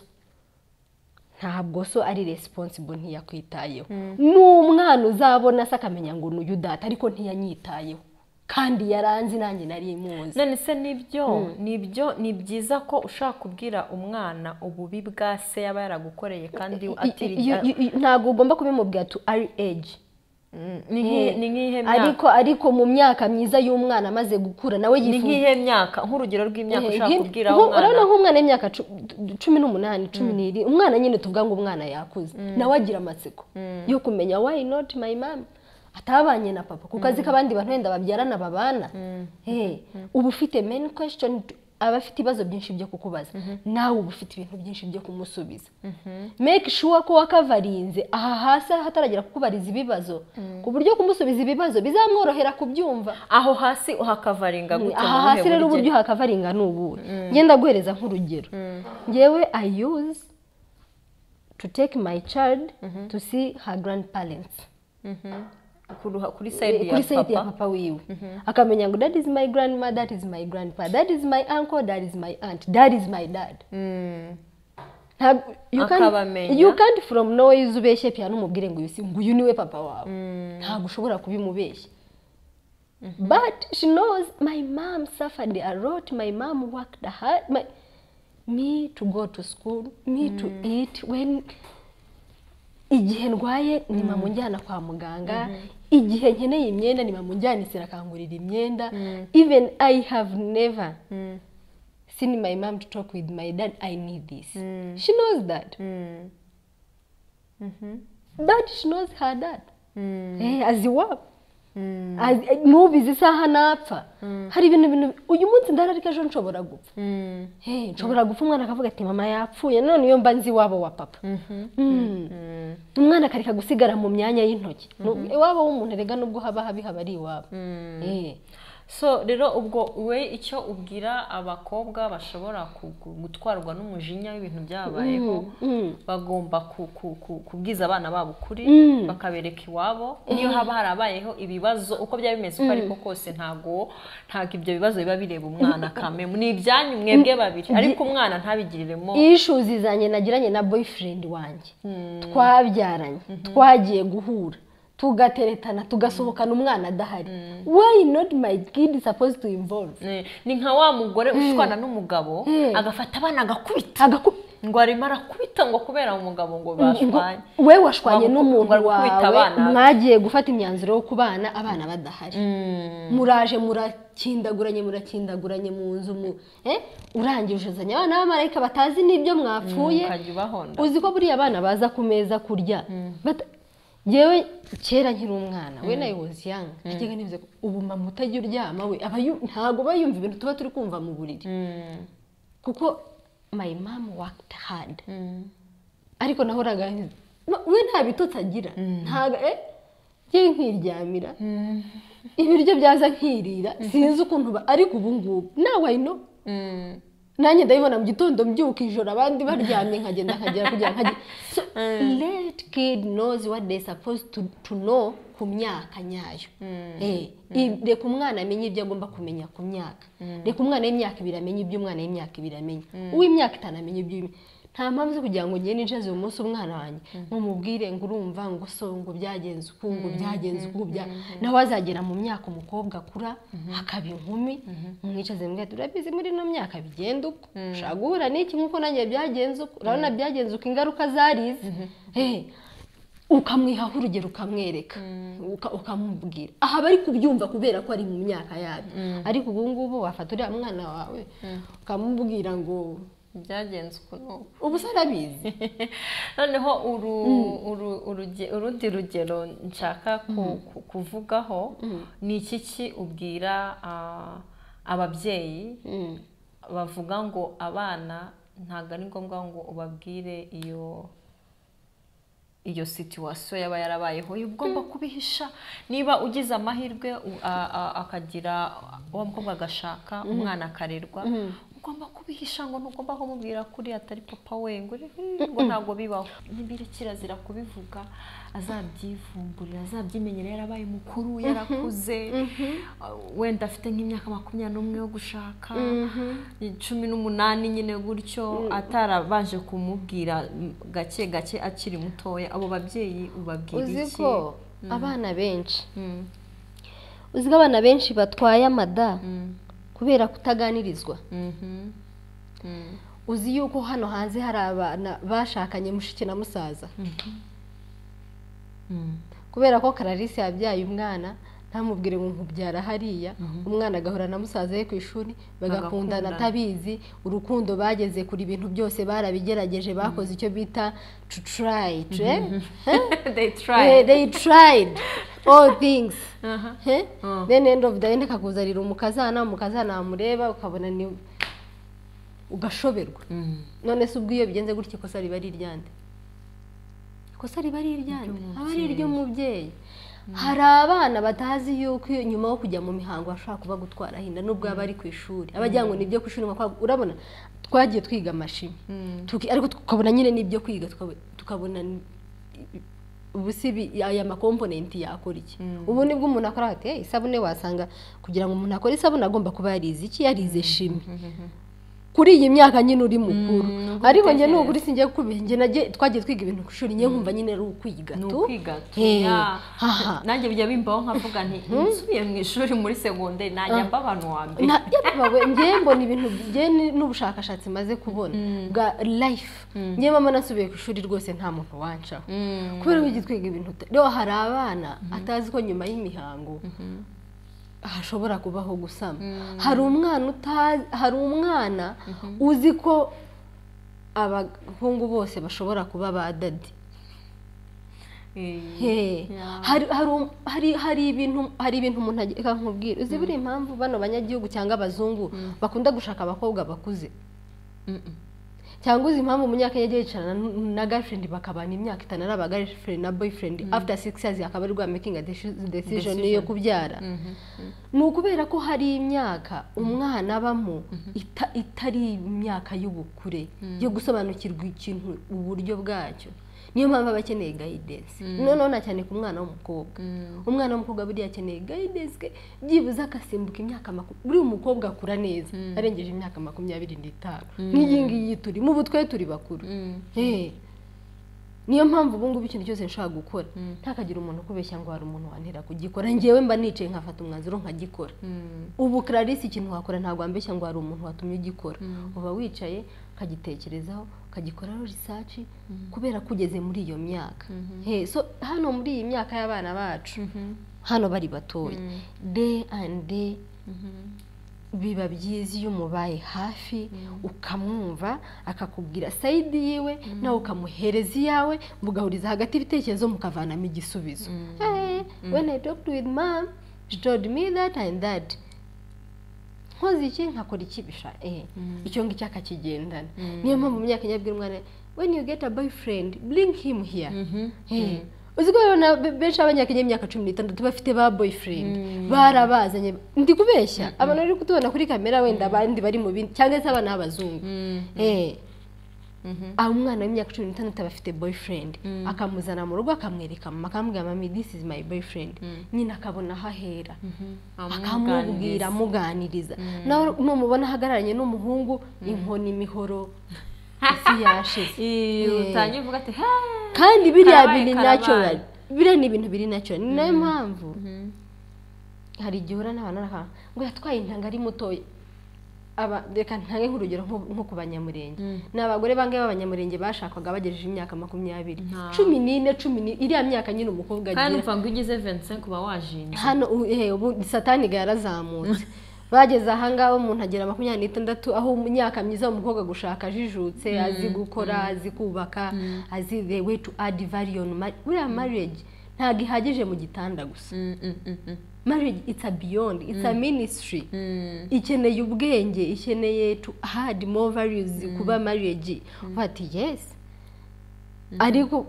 ntabwo so ari resiponsibo ntiyakwitayeho ni umwana uzabona se akamenya ngo ni uyu data ariko ntiyanyitayeho kandi yaranzi nanjye nari imuzi none se nibyo nibyo ni byiza ko ushaka kubwira umwana ububi bwa se yaba yaragukoreye kandi atiri I- i- i- ntabwo ugomba kubimubwira tu ari eji ni nk'ihe- ni nk'ihe myaka ariko ariko mu myaka myiza y'umwana amaze gukura nawe ni yifuza nk'ihe myaka nk'urugero rw'imyaka ushaka Nk- kubwira nko- umwana urabona nk'umwana w'imyaka cu- cumi n'umunani cumi n'irindwi umwana nyine tuvuga ngo umwana yakuze nawe agira amatsiko yo kumenya why not my mom atabanye na papa ku kazi k'abandi bantu wenda babyarana babana Eh, uba ufite main question aba afite ibibazo byinshi byo kukubaza nawe uba ufite ibintu byinshi byo kumusubiza make sure ko wakavarinze aha hasi hataragera kukubariza ibibazo ku buryo kumusubiza ibibazo bizamworohera kubyumva aho hasi uhakavaringa gute aha mu hasi buhe rero buryo? uburyo hakavaringa ni ubuhe ngenda guhereza nk'urugero ngewe i use to take my child to see her grandparents Kuruha- kuri side ya kuri side ya papa papa wiwe akamenya ngo that is my grandma that is my grandpa that is my uncle that is my aunt that is my dad Mm. Ntabwo- you can't- Akabamenya. you can't from nowhere uze ubeshye pia n'umubwire ngo uyu si ngo uyu niwe papa wawe ntabwo ushobora kubimubeshya but she knows my mom suffered a lot my mom worked hard my, me to go to school me to eat when igihe ndwaye ni mama unjyana kwa muganga igihe nkeneye imyenda ni mama unjyanisira akangurira imyenda even i have never seen my mom to talk with my dad i need this she knows that but she knows her dad eh, aziwabo Azi- eh, nubizi isaha napfa hari ibintu bintu uyu munsi ndararika ejo nshobora gupfa Eh, nshobora gupfa umwana akavuga ati mama yapfuye none iyo mba nzi iwabo wa papa Mm. umwana akareka gusigara mu myanya y'intoki Nu- iwabo w'umuntu erega nubwo haba habi haba ari iwabo Eh. so rero ubwo we icyo ubwira abakobwa bashobora ku- ku- gutwarwa n'umujinya w'ibintu byabayeho bagomba ku- ku- ku- kubwiza abana babo ukuri bakabereka iwabo niyo haba harabayeho ibibazo uko byaba bimeze uko ariko kose ntago ntabwo ibyo bibazo biba bireba umwana kamemu ni ibyanyu mwebwe babiri ariko umwana ntabigiriremo issues zanjye nagiranye na boyfriend wanjye twabyaranye twagiye guhura tugateretana tugasohokana umwana adahari why not my kid is supposed to involve Eh, ni nka wa mugore ushwana n'umugabo agafata abana agakubita Agaku- ngo arimo arakubita ngo kubera umugabo ngo bashwanye we washwanye Wabu- n'umuntu wakubita wawe abana. mwagiye gufata imyanzuro yo kubana abana badahari muraje murakindaguranye murakindaguranye mu nzu mu eh? urangije uzanye abana b'abamarayika batazi n'ibyo mwapfuye ukajya ubahonda uzi ko buriya abana baza ku meza kurya Bata- yewe kera nkiri umwana we nawe wozi yanga najyaga nibuze ko ubu mama utajya uryama we aba yu- ntabwo aba yumva ibintu tuba turi kumva mu buriri kuko my mom worked hard ariko nahoraga nzi- Ma- we nta bitotsi agira ntago eh njyewe nkiryamira ibiryo byaza nkirira sinzi ukuntu ba- ariko ubu ngubu nawe I know nanjye ndabibona mu gitondo mbyuka ijoro abandi baryamye nkagenda nkagera kugira ngo nkage so let kid knows what they supposed to, to know ku ku myaka nyayo Eh, i- reka umwana amenye ibyo agomba kumenya ku myaka reka umwana w'imyaka ibiri amenye ibyo umwana w'imyaka ibiri amenya uw'imyaka itanu amenya ibyo uw'imyaka- nta mpamvu zo kugira ngo ngende njaze uyu munsi umwana wanjye nkumubwire ngo urumva ngo so ngo byagenze uku ngo byagenze uku bya nawe azagera mu myaka umukobwa akura akaba inkumi mwicaze mbwira turabizi muri ino myaka bigenda uko ushobora guhura n'iki nk'uko nanjye byagenze uko urabona byagenze uko ingaruka zarize Eh, ukamwihaho urugero ukamwereka uka- ukamubwira aha bari kubyumva kubera ko ari mu myaka yabyo ariko ubu ngubu wafata uriya mwana wawe ukamubwira ngo byagenze uku n'uku ubu se arabizi noneho uru uru- uruge- urundi rugero nshaka ku- ku- kuvugaho ni iki ki ubwira ah, ababyeyi bavuga ngo abana ntabwo ari ngombwa ngo ubabwire iyo iyo situwasiyo yaba yarabayeho uba ugomba kubihisha niba ugize amahirwe u- a- a- akagira uwo mukobwa agashaka umwana akarerwa ugomba kubihisha ngo ntugomba kumubwira kuri atari papa we ngo uri- "Hmm, ngo ntabwo bibaho nibiri kirazira kubivuga azabyivumburira azabyimenyera yarabaye mukuru yarakuze wenda afite nk'imyaka makumyabiri n'umwe yo gushaka cumi n'umunani nyine gutyo atarabanje kumubwira mm, gake gake akiri mutoya abo babyeyi ubabwira uzi iki ko abana benshi Mm, uzi ko abana benshi batwaye amada mm, kubera kutaganirizwa mhm, mm. uzi yuko hano hanze hari abana bashakanye mushiki na musaza Mm. kubera ko kararisi yabyaye umwana ntamubwire ngo nkubyara hariya umwana agahura na musaza we ku ishuri bagakundana Bagakundana. atabizi urukundo bageze kuri ibintu byose barabigerageje bakoze icyo bita to try to- eh? they Eh, try they tried all things Aha. Eh? Mm. then end of the end akakuzanira umukazana umukazana wamureba ukabona ni ugashoberwa Mm. none se ubwo iyo bigenze gutya ikosa riba ari iryande ikosa riba ari iryande aba ari iry'umubyeyi hari abana batazi yuko iyo- nyuma yo kujya mu mihango bashobora kuba gutwara hinda nubwo baba ari ku ishuri abajyana ngo ni ibyo ku ishuri ngo kwa- urabona twagiye twiga amashimi Tuki- ariko tukabona nyine n'ibyo kwiga tukab- tukabona ni- ubu si ibi- aya makomponenti yakora iki ubu nibwo umuntu akora ati "Hey, isabune wasanga kugira ngo umuntu akore isabune agomba kuba yarize iki yarize shimi kuri iyi myaka nyine uri mukuru ariko njye nugura singiye kubihe nage twagiye twiga ibintu ku ishuri njye nkumva nyine ari ukwiga ni tu ukwiga tu, Eh, ya. haha. nanjye bijya bimbaho nkavuga nti nsubiye mu ishuri muri segonderi najya mba abantu wa mbere na yabawe njye mbona ibintu njye ni- n'ubushakashatsi maze kubona bwa life njye mama nasubiye ku ishuri rwose nta muntu wancaho kubera ko ujya twiga ibintu uta- rero hari abana atazi ko nyuma y'imihango hashobora kubaho gusama hari umwana utazi hari umwana uzi ko abahungu bose bashobora kuba ba dadi Eh, He. hari hari um- hari hari ibintu hari ibintu umuntu ageka nkubwira uzi buriya impamvu bano banyagihugu cyangwa abazungu bakunda gushaka abakobwa bakuze cyangwa uzi impamvu umunyakenya ajya yicarana n- na girlfriend bakabana imyaka itanu ari aba girlfriend na boyfriend after six years akaba ari rwa making a deci- decision yo kubyara ni ukubera ko hari imyaka umwana abamo ita- itari imyaka y'ubukure yo gusobanukirwa ikintu uburyo bwacyo niyo mpamvu aba akeneye guidance noneho na cyane ku mwana w'umukobwa umwana w'umukobwa buriya akeneye guidance byibuze agasimbuka imyaka makumyabiri buriya umukobwa akura neza arengeje imyaka makumyabiri n'itanu nk'iyi ngiyi turimo ubu twe turi bakuru Eh. niyo mpamvu ubu ngubu ikintu cyose nshaka gukora ntakagira umuntu ukubeshya ngo hari umuntu wantera kugikora njyewe mba nicaye nkafata umwanzuro nkagikora ubu clarisse ikintu wakora ntabwo wambeshya ngo hari umuntu watumye ugikora uba wicaye ukagitekerezaho ukagikoraho research kubera ko ugeze muri iyo myaka Hey, so hano muri iyi myaka y'abana bacu hano bari batoya day and day biba byiza iyo umubaye hafi ukamwumva akakubwira sayidi yiwe nawe ukamuhereza iyawe mugahuriza hagati ibitekerezo mukavanamo igisubizo Hey, when I talked with mom she told me that and that nkoze iki nkakora iki bisha eh icyo ngicyo akakigendana niyo mpamvu mu myaka nyabwira umwana when you get a boyfriend bring him here Eh, uzi ko rero na be- benshi b'abanyakenya y'imyaka cumi n'itandatu bafite ba boyfriend barabazanye ndi kubeshya abantu bari kutubona kuri kamera wenda abandi bari mu bindi cyangwa se abana b'abazungu Eh, aha umwana w'imyaka cumi n'itandatu aba afite boyfriend akamuzana mu rugo akamwereka mama akamubwira mami this is my boyfriend nyine akabona aho ahera akamubwira amuganiriza nawe numubona ahagararanye n'umuhungu inkoni imihoro isi yashize utangiye uvuga ati "Ha!" kandi biriya Karabaye, biri karabaye. natural biriya ni ibintu biri natural ni nayo mpamvu hari igihe uhura n'abantu n'abantu ngo yatwaye intanga ari mutoya aba reka ntange nk'urugero nko nko ku banyamurenge ni abagore bangahe b'abanyamurenge bashakwaga bagejeje imyaka makumyabiri Nta- cumi n'ine cumi n'ine iriya myaka nyine umukobwa kandi agira upfa ngo ugize 25 uba wajinja hano ubu eh, ubu satani ga yarazamutse bageze ahangaha umuntu agera makumyabiri n'itandatu aho imyaka myiza umukobwa gushaka ajijutse azi gukora azi kubaka azi the way to add value on marriage buriya marriage ntabwo ihagije mu gitanda gusa Mm, mm, mm, mm. marriage it's a beyond it's a ministry Mm. ikeneye ubwenge ikeneye to add more values kuba marriage uvuga ati yes ariko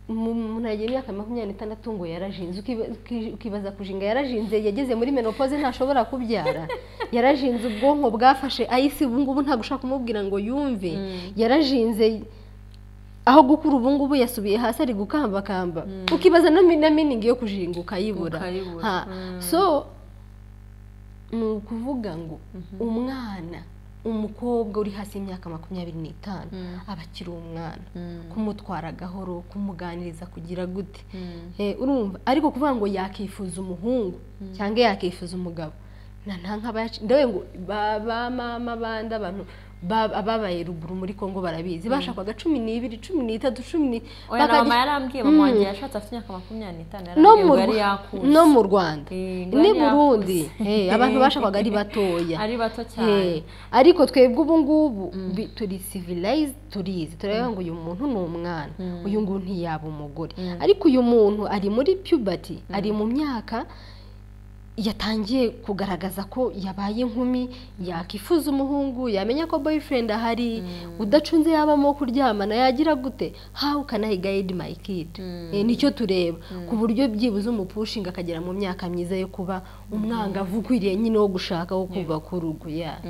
mu- umuntu yagira imyaka makumyabiri n'itandatu ngo yarajinze ukiba- uki- ukibaza kujinga yarajinze yageze muri menopause ntashobora kubyara yarajinze ubwonko bwafashe ayisi ubu ngubu ntabwo ushaka kumubwira ngo yumve yarajinze aho gukura ubu ngubu yasubiye hasi ari gukambakamba ukibaza no mi- na miningi yo kujinga ukayibura Ukayibura. Ha. so ni ukuvuga ngo umwana umukobwa uri hasi y'imyaka makumyabiri n'itanu aba akiri umwana kumutwara gahoro kumuganiriza kugira gute Eh, urumva ariko kuvuga ngo yakifuza umuhungu cyangwa yakifuza umugabo na nta nk'aba ndawe ngo ba ba mama bandi abantu ba- ababaye ruguru muri Kongo barabizi bashakwaga cumi n'ibiri cumi n'itatu cumi ni oya na bakadi- mama yarambwiye mama wanjye yashatse afite imyaka makumyabiri n'itanu no yarambwiye mu ngo yari Rwa- yakuze no mu rwanda Eh, ngo ni yari burundi yakuze. Eh, abantu bashakwaga ari batoya ari bato cyane Eh, ariko twebwe ubu ngubu bi- turi civilized turizi turabona ngo uyu muntu ni umwana uyu nguyu ntiyaba umugore ariko uyu muntu ari muri puberty ari mu myaka yatangiye kugaragaza ko yabaye inkumi yakifuza umuhungu yamenya ko boyfriend ahari udacunze yabamo kuryamana yagira gute how can I guide my kid Eh, nicyo tureba ku buryo byibuze umupushinga akagera mu myaka myiza yo kuba umwangavu ukwiriye nyine wo gushaka wo kubaka urugo ya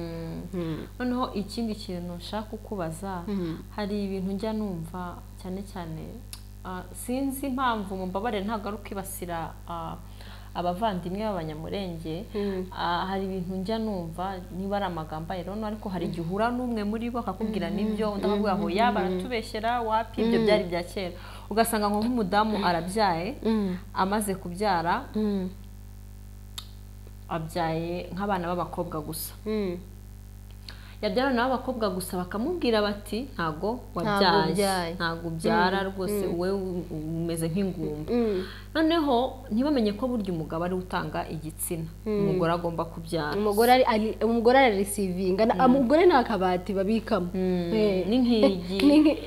noneho ikindi kintu nshaka kukubaza hari ibintu njya numva cyane cyane ah, sinzi impamvu mumbabarire ntabwo ari ukwibasira ah, abavandimwe b'abanyamurenge Ah, hari ibintu njya numva niba ari amagambo ayirono ariko hari igihe uhura n'umwe muri bo akakubwira n'ibyo undi akavuga ngo ya baratubeshyera wapi ibyo byari bya kera ugasanga ngo nk'umudamu arabyaye amaze kubyara abyaye nk'abana b'abakobwa gusa yabyara nawe abakobwa gusa bakamubwira bati ntago ubyaye." wabyaye ntago ubyara rwose wowe u- umeze nk'ingumba noneho ntibamenye ko burya umugabo ariwe utanga igitsina umugore agomba kubyara umugore ari- ari umugore ararisivinga na- umugore nta kabati babikamo Eh, n'inkingi ni nki-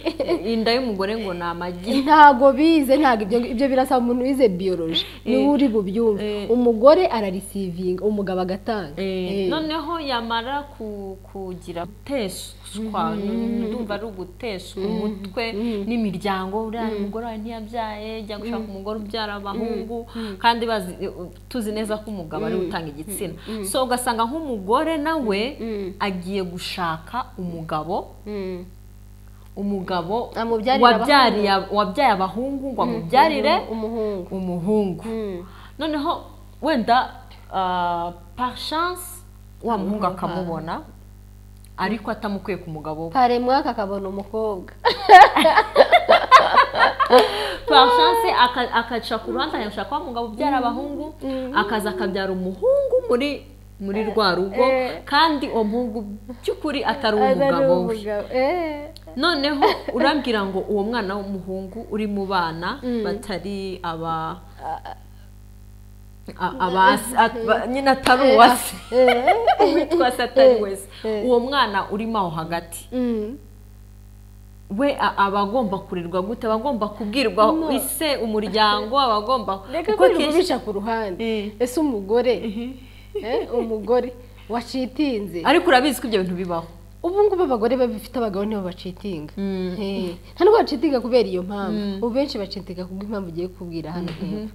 inda y'umugore ngo ni amagi ntago bize ntago ibyo ibyo birasa umuntu wize biyoroji niwe uri bubyumve eh. umugore ararisivinga umugabo agatanga Eh, Eh. noneho yamara ku- kugira guteshwa ndumva ari uguteshwa umutwe n'imiryango uriya umugore wawe ntiyabyaye jya gushaka umugore ubyara abahungu kandi bazi- tuzi neza ko umugabo ariwe utanga igitsina so ugasanga nk'umugore nawe agiye gushaka umugabo umugabo Amubyarire wabyariye wabyaye abahungu ngo amubyarire umuhungu umuhungu noneho wenda ah, par chance wa muhungu akamubona ariko atamukwiye ku mugabo we kare mwaka akabona umukobwa par chance aka- akaca ku ruhande akashaka wa mugabo ubyara abahungu akaza akabyara umuhungu muri muri rwa rugo eh. kandi uwo muhungu by'ukuri atari umugabo we umugabo eh. noneho urambwira ngo uwo mwana w'umuhungu uri mu bana batari aba a- aba at- ba- nyine atari uwase witwa se atari wese uwo mwana urimo aho hagati Mm. we a- aba agomba kurirwa gute aba agomba kubwirwa ise umuryango aba agomba reka kuko ko akenshi- bica ku ruhande Eh. ese umugore eh, umugore wacitinze ariko urabizi ko ibyo bintu bibaho ubu ngubu abagore babifite abagabo nibo bacitinga Eh, nta nubwo bacitinga kubera iyo mpamvu ubu benshi bacitinga kubw'impamvu ugiye kubwira hano hepfo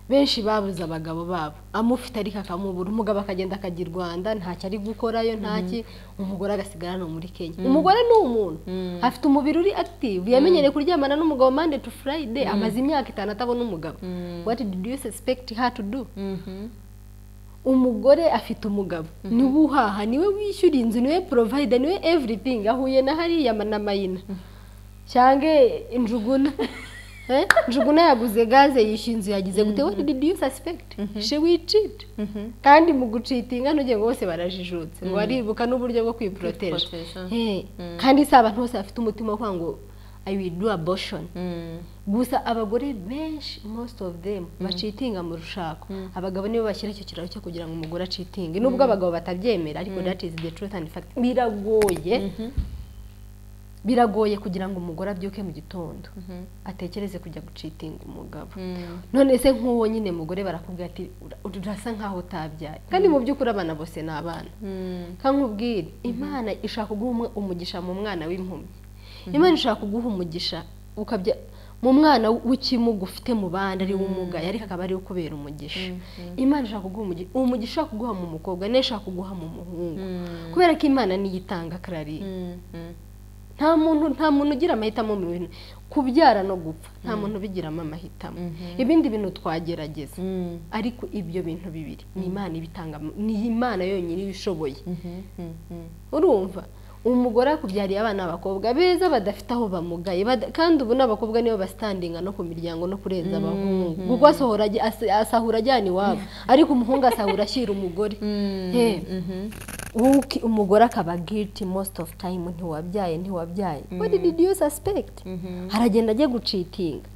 benshi babuze abagabo babo amufite ariko akamubura umugabo akagenda akajya i rwanda ntacyo ari gukorayo ntaki umugore agasigara no muri kenya umugore ni umuntu afite umubiri uri active yamenyereye kuryamana n'umugabo mande tu furayide amaze imyaka itanu atabona umugabo what did you suspect her to do umugore afite umugabo niwe uhaha niwe wishyura inzu niwe porovayida niwe everything ahuye na hariya na mayina cyangwa injuguna Eh, njuguna yaguze gaze yishyuye inzu yagize gute what did you suspect she will cheat kandi mu gucitinga ntugenge bose barajijutse ngo baribuka n'uburyo bwo kwiporoteje Kwiproteja. Eh, kandi si abantu bose bafite umutima wo kuvuga ngo i will do abortion gusa abagore benshi most of them bacitinga mu rushako abagabo nibo bashyira icyo kiraro cyo kugira ngo umugore acitinge nubwo abagabo batabyemera ariko that is the truth and fact biragoye biragoye kugira ngo umugore abyuke mu gitondo atekereze kujya gucitinga umugabo none se nk'uwo nyine mugore barakubwira ati "Ura- urasa nk'aho utabyaye kandi mu by'ukuri abana bose ni abana kankubwire imana ishaka kuguha umwe- umugisha mu mwana w'impumyi imana ishaka kuguha umugisha ukabya mu mwana w'ikimuga ufite mu bandi ari umugaye ariko akaba ariwe ukubera umugisha imana ishaka kuguha umugisha uwo mugisha ishaka kuguha mu mukobwa niyo ishaka kuguha mu muhungu kubera ko imana niyo itanga karariye nta muntu nta muntu ugira amahitamo mu bintu kubyara no gupfa nta muntu ubigiramo amahitamo ibindi bintu twagerageza ariko ibyo bintu bibiri ni imana ibitanga ni imana yonyine iba ishoboye urumva umugore akubyariye abana b'abakobwa beza badafite aho bamugaye bada- kandi ubu n'abakobwa nibo basitandinga no ku miryango no kurenza abahungu kuko asohora ajya- as- asahura ajyana iwabo ariko umuhungu asahura ashyira umugore Eh, wowe uki- umugore akaba guilty most of time ntiwabyaye ntiwabyaye what did you suspect aragenda ajya gucitinga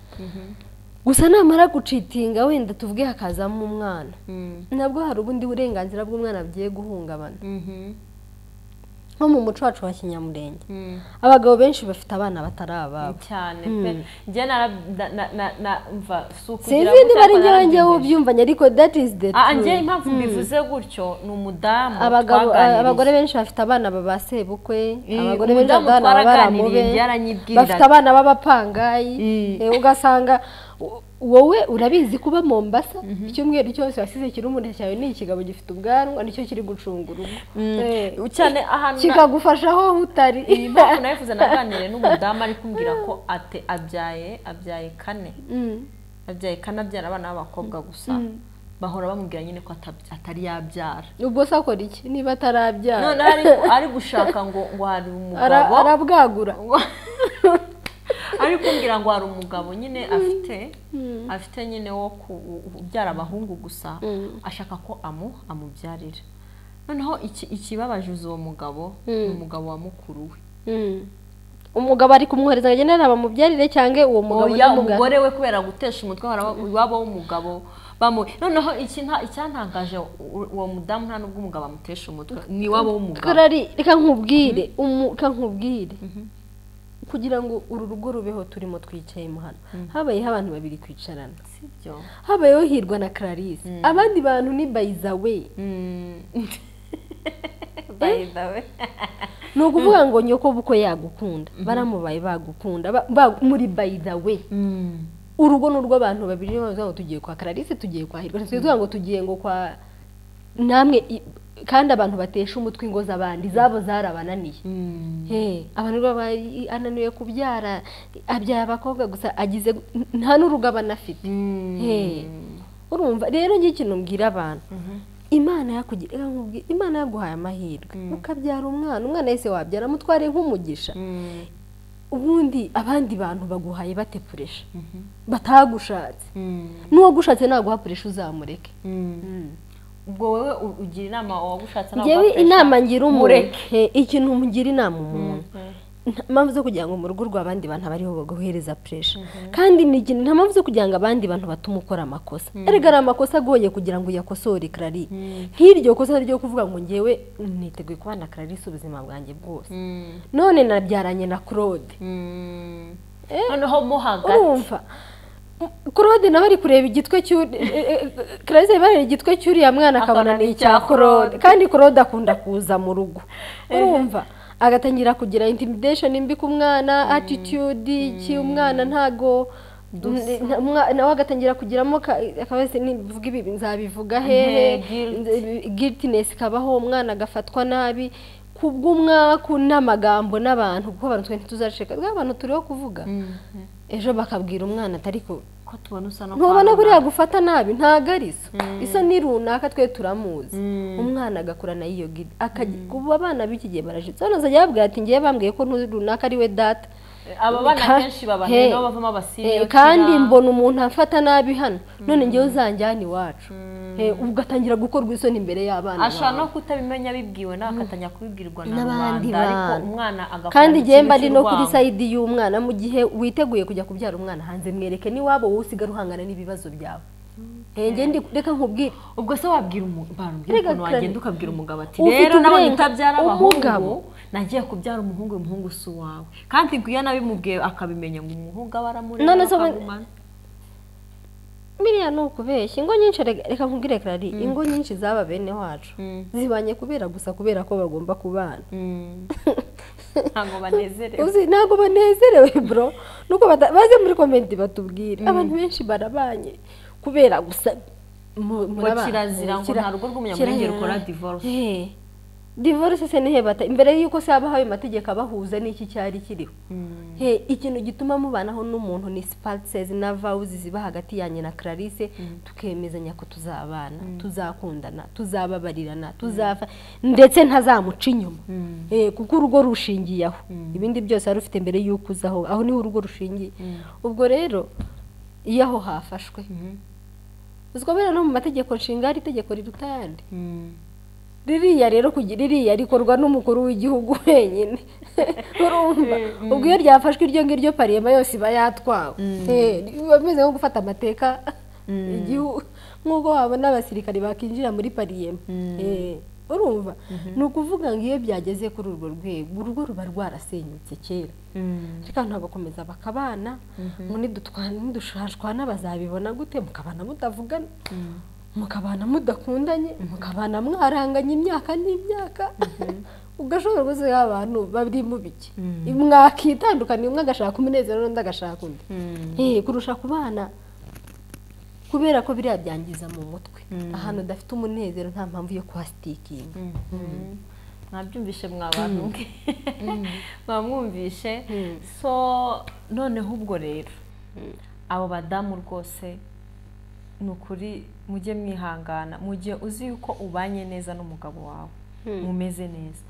gusa namara gucitinga wenda tuvuge hakazamo umwana nabwo hari ubundi burenganzira bw'umwana bugiye guhungabana nko mu muco wacu wa kinyamurenge abagabo benshi bafite abana batari ababo cyane pe njye nara- na- na- na- na- mva si ukugira sinzi niba gutya ari ariko njyewe narabyigeje. ubyumvanye ariko that is the Ah, ah, njye truth impamvu mbivuze gutyo ni umudamu abagabo twaganiriye. abagore benshi bafite abana baba sebukwe Eh, abagore benshi umudamu bafite abana baba twaraganiriye baramube byaranyibwiriraga. bafite abana b'abapangayi Mm. eh, ugasanga wo- wowe urabizi kuba Mombasa icyumweru cyose wasize kiri umuntu cyawe ni ikigabo gifite ubwanwa nicyo kiri gucunga urugo Eh, Mm. cyane ahantu na- kikagufasha aho utari iyi mpamvu nayifuza naganire n'umudamu ari kumbwira ko ate abyaye abyaye kane Mm. abyaye kane abyara abana b'abakobwa gusa bahora bamubwira nyine ko atabya- atari yabyara ubwo se akora iki niba none atarabyara ari, ari gushaka ngo ngo hari Ara- umugabo arabwagura ari kumbwira ngo hari umugabo nyine afite afite nyine wo kubyara abahungu gusa ashaka ko amu amubyarira noneho iki- ikibabajuza uwo mugabo ni umugabo wa mukuru we Mm. umugabo ari kumwohereza ngo agende amubyarire cyangwa uwo mugabo oya namuga- umugore we kubera gutesha umutwe haba- iwabo w'umugabo bamu noneho iki nta- icyantangaje u- uwo mudamu nta n'ubwo umugabo amutesha umutwe ni iwabo w'umugabo karari reka nkubwire umu- reka nkubwire kugira ngo uru rugo rubeho turimo twicayemo hano habayeho abantu babiri kwicarana sibyo habayeho hirwa na clarisse abandi bantu ni bayizawe by the way ni ukuvuga ngo nyoko buko yagukunda baramubaye bagukunda ba- ba- muri bayizawe urugo ni urw'abantu babiri niyo mpamvu ngo tugiye kwa clarisse tugiye kwa hirwa ntitwivuga ngo tugiye ngo kwa namwe i- kandi abantu batesha umutwe ingo z'abandi zabo zarabananiye Hey, abantu rero baba ari- ananiwe kubyara abyara abakobwa gusa agize gu- n- nta n'urugabano afite Hey, urumva rero njye ikintu mbwira abantu imana yakugira reka nkubwire, imana yaguhaye amahirwe ukabyara umwana umwana wese wabyara mutware nk'umugisha ubundi abandi bantu baguhaye batepuresha batagushatse n'uwagushatse naguhapuresha uzamureke ubwo wowe u- ugira inama uwagushatse nawe ngewe ugafasha. inama ngira umuntu mureke. he, ikintu mugira inama umuntu nta mpamvu zo kugira ngo mu rugo rw'abandi bantu abariho baguhereza puresha kandi ni ikintu nta mpamvu zo kugira ngo abandi bantu batume ukora amakosa erega ari amakosa agoye kugira ngo uyakosore karari nk'iryo kosa ryo kuvuga ngo ngewe niteguye kubana na karari ubuzima bwanjye bwose none nabyaranye na claude noneho mo hagati urumva claude nawe ari kureba igitwe cy'uri eh, eh, clarisse ari bareba igitwe cy'uriya mwana akabona ni icya claude kandi claude akunda kuza mu rugo urumva agatangira kugira intimidation mbi ku mwana attitude iki umwana ntago Nta- mwa- nawe agatangira kugiramo ka- akabazo nivuga ibi nzabivuga hehe guilt. nze- guiltiness ikabaho umwana agafatwa nabi kubw'umwaku n'amagambo n'abantu kuko abantu twe ntituzaceka twe abantu turiho kuvuga ejo bakabwira umwana atari ko ko tubona usa no ntubona buriya kwamamaza. gufata nabi ntago ari iso iso ni runaka twe turamuzi umwana agakurana iyo gidi kuba abana b'iki gihe barajitse hano azajya babwira ati ngewe bambwiye ko ntu- runaka ari we data aba bana Ka- kenshi baba Hey. nabo bavamo Eh, abasiriya kandi mbona umuntu afata nabi hano none ngewe uzanjyana iwacu Eh, ugatangira gukorwa isoni imbere y'abana ashobora no bawe. kutabimenya bibwiwe nawe akatanya kubibwirwa na N'abandi rubanda ariko bana. umwana agakora kandi ngewe ikintu mba ari no kuri cy'urwango. sayidi y'umwana mu gihe witeguye kujya kubyara umwana hanze mwereke n'iwabo wowe usigara uhangana n'ibibazo byawe Eh, ngewe ndi- reka nkubwire ubwo se wabwira umugabo Erega ukuntu wagenda kandi- ukabwira umugabo ati Ufite rero nabonye uburenga- utabyara umugabo. abahungu nagiye kubyara umuhungu uyu muhungu si uwawe kandi ngo iyo nabimubwiye akamenya ngo umuhungu aba aramureba None se ubu- akamumara. biriya ni ukubeshya ingo nyinshi reka reka nkubwire karari ingo nyinshi zaba bene wacu zibanye kubera gusa kubera ko bagomba kubana Mm. ntabwo banezerewe uzi ntabwo banezerewe bro nuko bata- baze muri komenti batubwire abantu benshi barabanye kubera gusa mu- murabana. kirazira ngo Kira- nta rugo rw'umunyamurengeri kirazira. ukora divorce. Eh. divorce se nihe bata imbere y'uko se habaho ayo mategeko abahuza n'iki cyari kiriho Eh, ikintu gituma mubanaho n'umuntu ni spouses na vows ziba hagati yanjye na Clarisse tukemezanya ko tuzabana tuzakundana tuzababarirana tuzafa ndetse ntazamuca inyuma Eh, kuko urugo rushingiye aho ibindi byose wari ufite mbere y'uko uza aho aho niho urugo rushingiye ubwo rero iyo aho hafashwe uziko buriya no mu mategeko nshinga hari itegeko riruta ayandi Mm. ririya rero kugira ririya rikorwa n'umukuru w'igihugu wenyine urumva ubwo iyo ryafashwe iryo ngiryo pariyema yose iba yatwawe Eh, biba bimeze nko gufata amateka igihugu nk'uko wabona abasirikari bakinjira muri pariyema Eh, urumva ni ukuvuga ngo iyo byageze kuri urwo rwego urugo ruba rwarasenyutse kera reka abantu bagakomeza bakabana ngo nidutwana nidushashwana bazabibona gute mukabana mutavugana mukabana mudakundanye mukabana mwaranganye imyaka n'imyaka ugashobora kuzi abantu bari mu biki mwakitandukanye umwe agashaka umunezero n'undi agashaka undi Eh, kurusha kubana kubera ko biriya byangiza mu mutwe ahantu udafite umunezero nta mpamvu yo kuhasitikinga mwabyumvishe mwa bantu mwe mwamwumvishe so noneho ubwo rero abo badamu rwose ni ukuri mujye mwihangana mu gihe uzi yuko ubanye neza n'umugabo wawe mumeze neza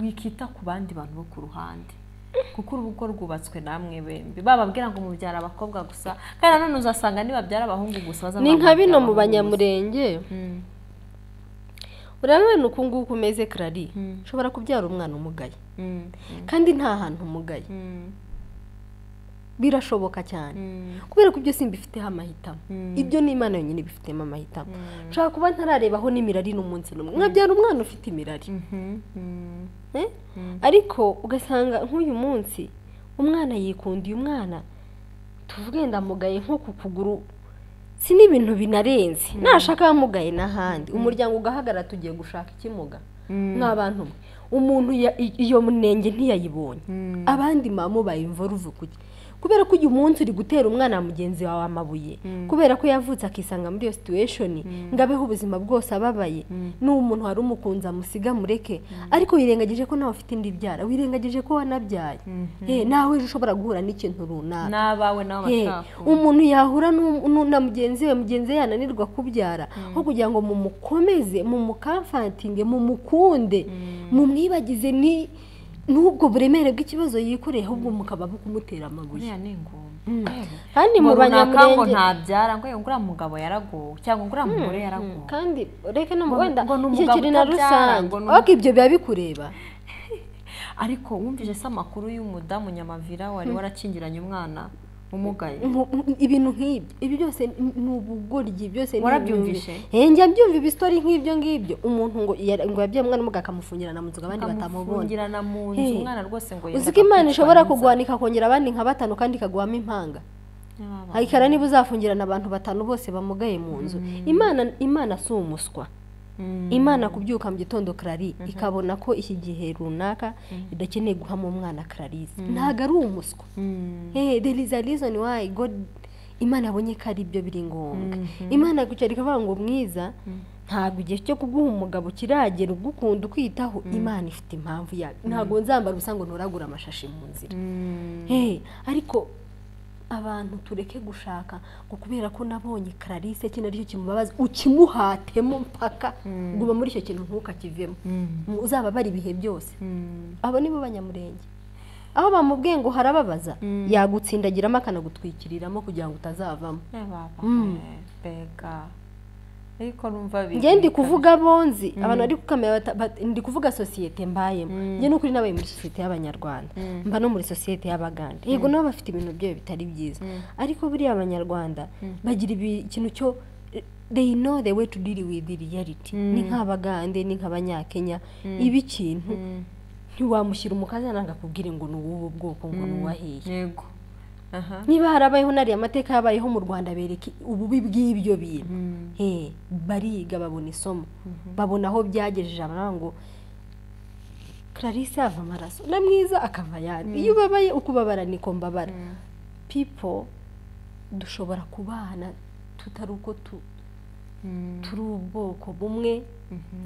wikita ku bandi bantu bo ku ruhande kuko urugo rwubatswe namwe bembi bababwira ngo mubyara abakobwa gusa kandi nanone uzasanga nibabyara abahungu gusa baza ni nka bino babyara mu abahungu gusa. banyamurenge urabona uku nguku umeze karari ushobora kubyara umwana umugaye Mm, kandi nta hantu umugaye mm, birashoboka cyane mm, kubera ko ibyo simbifiteho amahitamo ibyo ni imana yonyine ibifitemo amahitamo nshobora kuba ntararebaho n'imirari n'umunsi n'umwe nkabyara umwana ufite imirari mhm, mm. Eh? ariko ugasanga nk'uyu munsi umwana yikundiye umwana tuvuge ndamugaye nko ku kuguru si n'ibintu binarenze nashaka amugaye n'ahandi umuryango ugahagarara tugiye gushaka ikimuga nk'abantu mwe umuntu ya- i- iyo munenge ntiyayibonye abandi mama bayimvura uva ukuki kubera ko uyu munsi uri gutera umwana wa mugenzi wawe amabuye kubera ko yavutse akisanga muri iyo situation ngo abeho ubuzima bwose ababaye ni umuntu wari umukunzi amusiga mureke ariko wirengagije ko nawe ufite indi byara wirengagije ko wanabyaye Eh, nawe ejo ushobora guhura n'ikintu runaka n'abawe nawe Hey, bashaka umuntu yahura n'u- n'u- na mugenzi we mugenzi we yananirwa kubyara aho kugira ngo mumukomeze mumukamfatinge mumukunde mumwibagize ni n'ubwo buremere bw'ikibazo yikoreye ahubwo mukaba mukumutera amabuye buriya ni ingoma kandi mu runaka ngo banyamurenge ntabyara ngo nguriya mugabo yaragowe cyangwa nguriya mugore yaragowe kandi ureke no mu Ngo- wenda ngo ni iki umugabo kiri na utabyara, rusange ngo ni ariko ibyo biba bikureba ariko wumvise se amakuru y'umudamu nyamavira wari warakingiranye umwana umugaye Mu- mu- ibintu nk'ibyo ibi byose ni- ni ubugoryi byose ni Warabyumvishe? imyumvire. Eh, njya mbyumva ibisitori nk'ibyo ngibyo umuntu ngo yari- ngo yabyaye umwana umuga akamufungirana mu nzu ngo abandi batamubonye akamufungirana mu nzu Hey. umwana rwose ngo uzi ko imana ishobora kugwana ikakongera abandi nka batanu kandi ikaguhamo impanga ikara niba uzafungirana abantu batanu bose bamugaye mu nzu imana imana si umuswa imana kubyuka mu gitondo karari ikabona ko iki gihe runaka idakeneye guhamo umwana kararisi ntabwo ari umuswa Eh, there is a reason why God imana abonye ko ari byo biri ngombwa imana gucara ikavuga ngo mwiza ntabwo igihe cyo kuguha umugabo kiragera ugukunda ukwitaho imana ifite impamvu yayo ntabwo nzambara ubusa ngo nturagura amashashi mu nzira Hey, ariko abantu tureke gushaka ngo kubera ko nabonye kararice iki naryo kimubabaza ukimuhatemo mpaka guma muri icyo kintu ntukakivemo uzababara ibihe byose abo ni bo banyamurenge aho bamubwiye ngo harababaza yagutsindagiriramo akanagutwikiriramo kugira ngo utazavamo mbega ariko numva njye ndi kuvuga bonzi abantu bari kukamera bata- bat- ndi kuvuga sosiyete mbayemo njye n'ukuri nabaye muri sosiyete y'abanyarwanda mba no muri sosiyete y'abaganda yego nabo bafite ibintu byayo bitari byiza ariko buriya abanyarwanda bagira ibi- ikintu cyo they know the way to deal with the reality ni nk'abagande ni nk'abanyakenya ibi kintu ntiwamushyira umukazana ngo akubwire ngo ni uw'ubu bwoko ngo ni uwahiye yego aha niba harabayeho nariya amateka yabayeho mu rwanda bereke ububi bw'ibyo bintu Eh, bariga babona isomo babona aho byagejeje abana ngo clarisse yava amaraso na mwiza akava ayandi iyo ubabaye uko ubabara niko mbabara people dushobora kubana tutari uko tu- turi ubwoko bumwe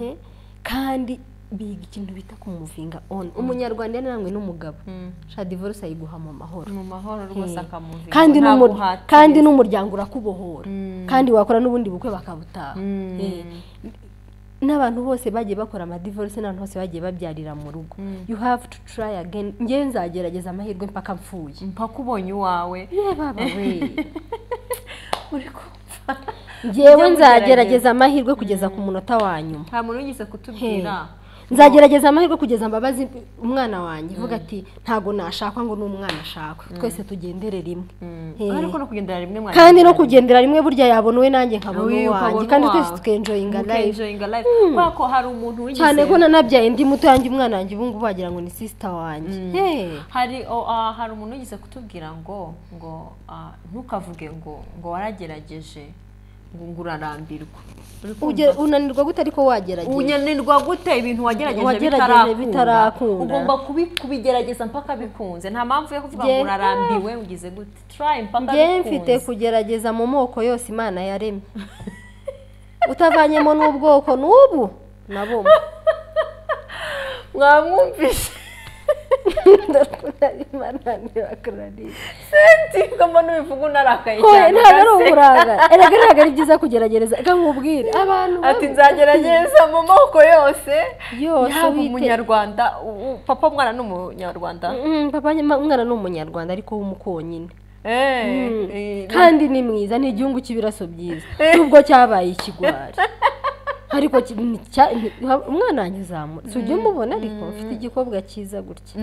eh, kandi biga ikintu bita kumuvinga on umunyarwanda yananwe n'umugabo sha divorce ayiguha mu mahoro mu mahoro rwose Eh, akamuvinga kandi nta n'umur- guhatira. kandi n'umuryango urakubohora kandi wakora n'ubundi bukwe bakabutaha Eh, n'abantu bose bagiye bakora amadivorce n'abantu bose bagiye babyarira mu rugo you have to try again ngewe nzagerageza amahirwe mpaka mfuye mpaka ubonye uwawe yewe baba we uri kumva ngewe Ujye nzagerageza amahirwe kugeza ku munota wa nyuma nta muntu wigeze kutubwira nzagerageza amahirwe kugeza mbabazi umwana wanjye vuga ati ntago nashakwa ngo n'umwana ashakwe twese tugendere rimwe Eh. ariko no kugendera rimwe mwari kandi no kugendera rimwe burya yabona uwe nanjye nkabona uwanjye kandi twese tukenjoyinga live tukenjoyinga live kubera ko hari umuntu wigeze cyane ko nanabyaye ndi muto yanjye umwana wanjye ubu ngubu wagira ngo ni sisita wanjye Hey. hari o- ah, hari umuntu wigeze kutubwira ngo ngo ah, ntukavuge ngo ngo waragerageje ngo ngo urarambirwa Uri kumva? Uge- unanirwa gute ariko wagerageza unanirwa gute ibintu wagerageje Wagerageje bitarakunda. ugomba kubi- kubigerageza mpaka bikunze nta mpamvu yo kuvuga ngo Njye- urarambiwe ugize gute try mpaka njye mfite bikunze kugerageza mu moko yose imana yaremye utavanyemo n'ubwoko n'ubu na bumwe mwamwumvise ndakunda imana ntibakurarire senti ngomba n'ubivuga unarakaye hoye cyane ntabwo ari ugase. uburangare erega ntabwo ari byiza kugerageza reka nkubwire abantu ati nzagerageza mu moko yose Yose yaba wite- umunyarwanda u- u- papa mwana ni umunyarwanda Mm, papa nyuma- umwana ni umunyarwanda ariko w'umukonyine Eh, Mm. eh, kandi ni mwiza ni igihugu cy'ibiraso byiza nubwo cyabaye ikigwari ariko ki- ni cya- ni- umwana wanjye uzamura si ujya umubona ariko mfite igikobwa cyiza gutya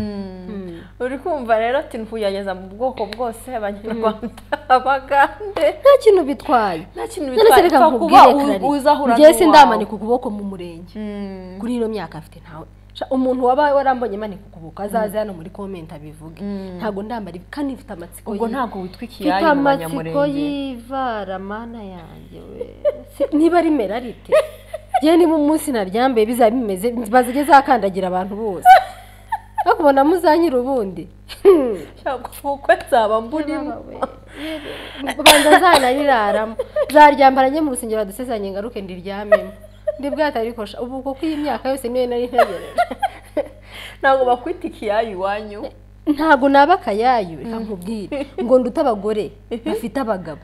uri kumva rero ati ntuyageza mu bwoko bwose abanyarwanda abagande nta kintu bitwaye nta kintu none se bitwaye reka upfa kuba nkubwire u- Clarisse, uzahura njyewe n'uwawe. sindamanika ukuboko mu murenge Mm. kuri ino myaka afite ntawe Sha, umuntu waba warambonye manika ukuboko azaze hano muri komenti abivuge ntabwo ndambara ibi kandi mfite amatsiko ubwo y'ibi. ntabwo witwika mfite iyayo mu amatsiko banyamurenge y'ivara mana yanjye we Si- niba ari merarite yewe niba umunsi naryambaye bizaba bimeze bazige zakandagira abantu bose bakubona muzanyira ubundi ntabwo ubukwe nzaba mburimo banza zananiraramo zaryambara njye mu rusengero badusezanye ngaruke ndiryamemo ndi bwatarikosha ubu uko ko iyi myaka yose niyo nari ntegereje ntabwo bakwita ikiyayo iwanyu ntabwo naba akayayo reka nkubwire ngo ndute abagore bafite abagabo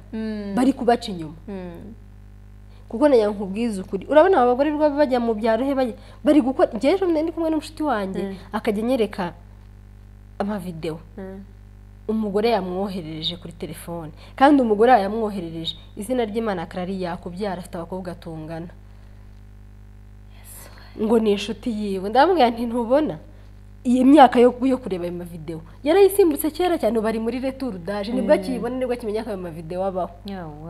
bari kubaca inyuma kuko na nkubwiza ukuri urabona aba bagore rwaba bajya mu byaro he bajya bari gukora njyewe ejo bundi ndi kumwe n'umushuti wanjye akajya anyereka amavidewo umugore yamwoherereje kuri telefone kandi umugore yamwoherereje izina ry'imana karari yakubyara afite abakobwa atungana ngo ni inshuti yiwe ndamubwira nti ntubona iyi myaka yo yo kureba ayo mavidewo yarayisimbutse kera cyane ubu ari muri returudaje nibwo akiyibona nibwo akimenya ko ayo mavidewo abaho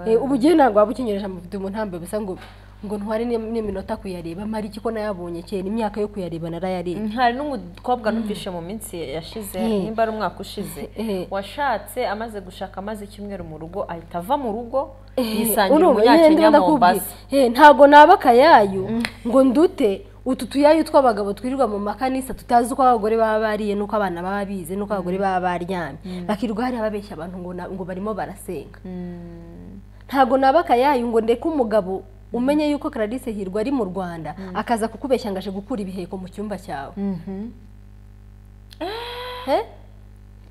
Eh, ubu ugiye ntabwo waba ukinyoreje amavuta umuntu ntambaye ubusa ngo ngo ntware n'i- n'iminota kuyareba mari iki ko nayabonye kera imyaka yo kuyareba narayarebye hari n'umukobwa numvise mu minsi yashize Mm. nimba ari umwaka ushize Eh. washatse amaze gushaka amaze icyumweru mu rugo ahita ava mu rugo Eh, yisangira urumva, nyine umunyakenya ndakubwira. mombasa Eh, ntago naba akayayo ngo ndute utu tuyayu tw'abagabo twirirwa mu makanisa tutazi uko abagore baba bariye n'uko abana baba bize n'uko abagore baba baryamye bakirirwa hariya babeshya abantu ngo na- ngo barimo barasenga ntabwo naba akayayu ngo ndeke umugabo umenye yuko Clarisse Hirwa ari mu Rwanda akaza kukubeshya ngo aje gukura ibiheko mu cyumba cyawe He?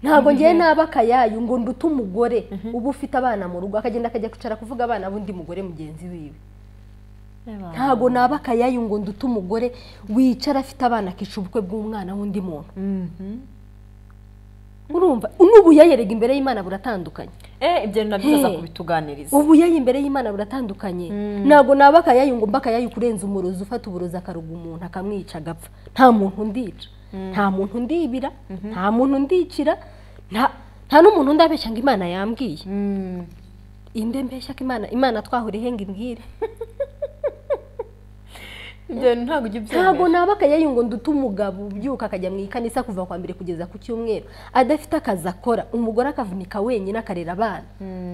ntabwo ngewe naba akayayu ngo ndute umugore uba ufite abana mu rugo akagenda akajya kwicara kuvuga abana b'undi mugore mugenzi wiwe ntabwo naba akayayu ngo ndute umugore wicara afite abana akica ubukwe bw'umwana w'undi muntu urumva n'ubuyayerega imbere y'imana buratandukanye Eh, ibyo ni nabyo uza Hey. kubituganiriza ubuyayi imbere y'imana buratandukanye ntabwo naba akayayu ngo mba akayayu kurenza umurozi ufata uburozi akaruga umuntu akamwica agapfa nta muntu ndica nta muntu ndibira nta muntu ndicira nta- nta n'umuntu ndabeshya ngo imana yambwiye Mm. inde mbeshya ko imana imana twahuriye ngo imbwire ibyo ntabwo ujya ntabwo ubyemera naba akayayu ngo ndute umugabo ubyuka akajya mu ikanisa kuva kwa mbere kugeza ku cyumweru adafite akazi akora umugore akavunika wenyine akarera abana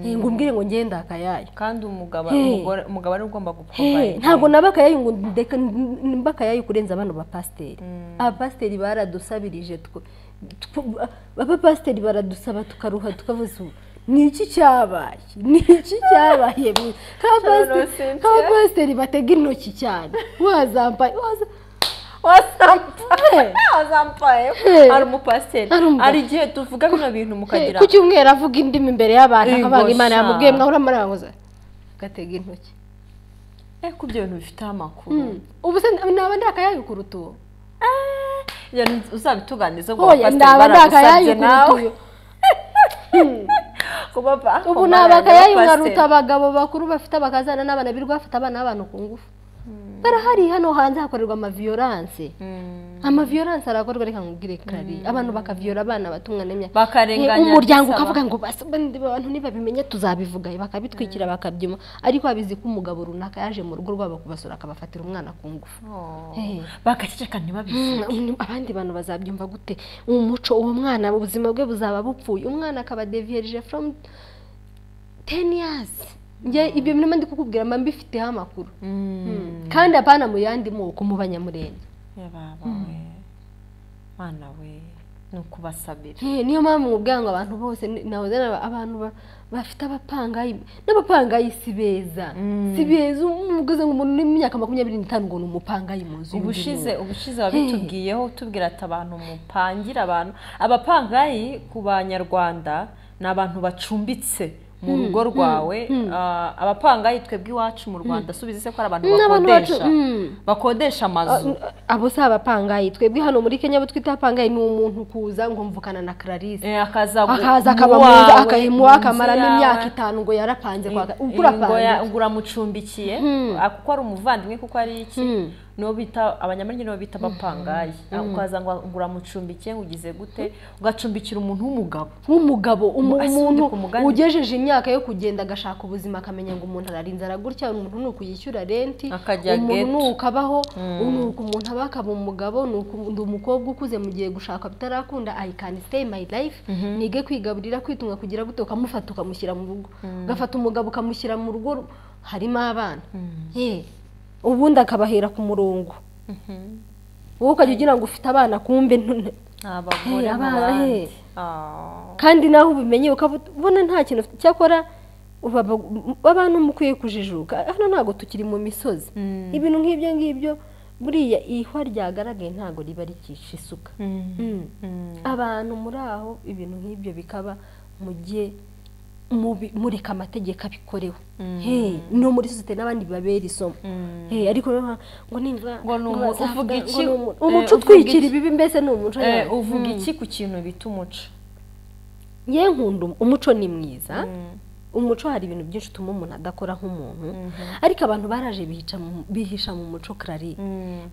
Eh, ngo umbwire ngo ngenda akayayu kandi umugabo Hey. umugore- umugabo ari we ugomba Eh, guprovide. ntabwo naba akayayu ngo ndeka mba akayayu kurenza bano bapasiteri abapasiteri baradusabirije twe tw- abapasiteri baradusaba tukaruha tukavuza ubu ni iki cyabaye ni iki cyabaye mwe?" Nk'abapasiteri- Cynthia. nk'abapasiteri batega intoki cyane wazambaye waza- wasampaye Eh. wasampaye Eh. ari umupasiteri Ari umu- hari igihe tuvuga bino bintu mukagira ku cyumweru avuga indimi imbere y'abantu Ego akavuga imana sha. yamubwiye mwahura muraranguza agatega intoki eh ko ibyo bintu bifite amakuru ubu se naba ndi akayayu kuruta uwo ibyo bintu uzabituganiriza ubwo Oya, abapasiteri ndaba baragusabye ndakayayu kuruta nawe uyu kuba ba- ubu ni kuba abakayayu abapasiteri. nkaruta abagabo bakuru bafite abakazana n'abana birirwa bafite abana b'abantu ku ngufu barahari hano hanze hakorerwa amaviyoranse Mm. amaviyoranse arakorwa reka nkubwire kari abantu bakaviyora abana batumwa n'imyaka bakarenganya Eh, umuryango bisaba. ukavuga ngo basabandi abantu nibabimenya tuzabivuga bakabitwikira bakabyuma ariko babizi ko umugabo runaka yaje mu rugo rwabo kubasura akabafatira umwana ku ngufu Oh. Eh. bagaceceka ntibabivuge Mm, abandi bantu bazabyumva gute umuco uwo mwana ubuzima bwe buzaba bupfuye umwana akaba deviyeje from 10 years Njye ibyo bintu mba ndi kukubwira mba mbifiteho amakuru kandi apana mu yandi moko mu banyamurenge yababa we mwana we ni ukubasabira Eh, niyo mpamvu nkubwira ngo abantu bose ni- nahoze naba- abantu ba- bafite abapangayi n'abapangayi si beza si beza umugozi ngo umuntu uri mu myaka makumyabiri n'itanu ngo ni umupangayi mu nzu y'undi ubushize muntu. ubushize wabitubwiyeho utubwira ati abantu mupangira abantu abapangayi ku banyarwanda ni abantu bacumbitse mu rugo rwawe Ah, abapangayi twebwe iwacu mu rwanda subize se ko ari abantu Mm, abantu bacu- bakodesha mm. bakodesha amazu abo si abapangayi twebwe hano muri kenya abo twita abapangayi ni umuntu kuza ngo mvukana na Clarisse Eh, akaza gu- akaza akaba mu muwawe, nzu akayimuha mu nzu akamaramo yawe. imyaka itanu ngo yarapanze kwa Eh, ngo ubwo ya- urapanze ngo uramucumbikiye ah, kuko ari umuvandimwe kuko ari iki niwo bita abanyamurenge nibo bita abapangayi Ah, ukaza ngo ngo uramucumbikiye ngo ugize gute ugacumbikira umuntu w'umugabo nk'umugabo umu- Asunika umuntu umugani. ugejeje imyaka yo kugenda agashaka ubuzima akamenya ngo umuntu ararinze aragutya umuntu ni ukuyishyura renti Akajya umuntu ni ghetto. ukabaho ni uku umuntu aba akaba umugabo ni uku- ndi umukobwa ukuze mu gihe gushaka bitarakunda i can stay my life nige kwigaburira kwitunga kugira gute ukamufata ukamushyira mu rugo ugafata umugabo ukamushyira mu rugo harimo abana Eh, ubundi akabahera ku murongo wowe ukajya ugira ngo ufite abana kumbe none- abagore mu Eh, abana, bandi. eh. Ah. kandi nawe ubimenye ukabona nta kintu ufite cyakora uba- abantu mukwiye kujijuka hano ntabwo tukiri mu misozi ibintu nk'ibyo ngibyo buriya ihwa ryagaragaye ntabwo riba rikica isuka Mm. abantu muri aho ibintu nk'ibyo bikaba mujye mubi- mureka amategeko abikorewe Hey, no muri sosiyete n'abandi babera isomo Hey, ariko rero ngo nimba Ngo ni umu- bazavuga- uvuga ngo iki? ni umu- Eh, umuco uvuga utwikira iki? ibibi mbese ni umuco Eh, nyabwo. uvuga iki ku kintu bita umuco ye nkunda um- umuco ni mwiza umuco hari ibintu byinshi utuma umuntu adakora nk'umuntu ariko abantu baraje bihica mu- bihisha mu muco karari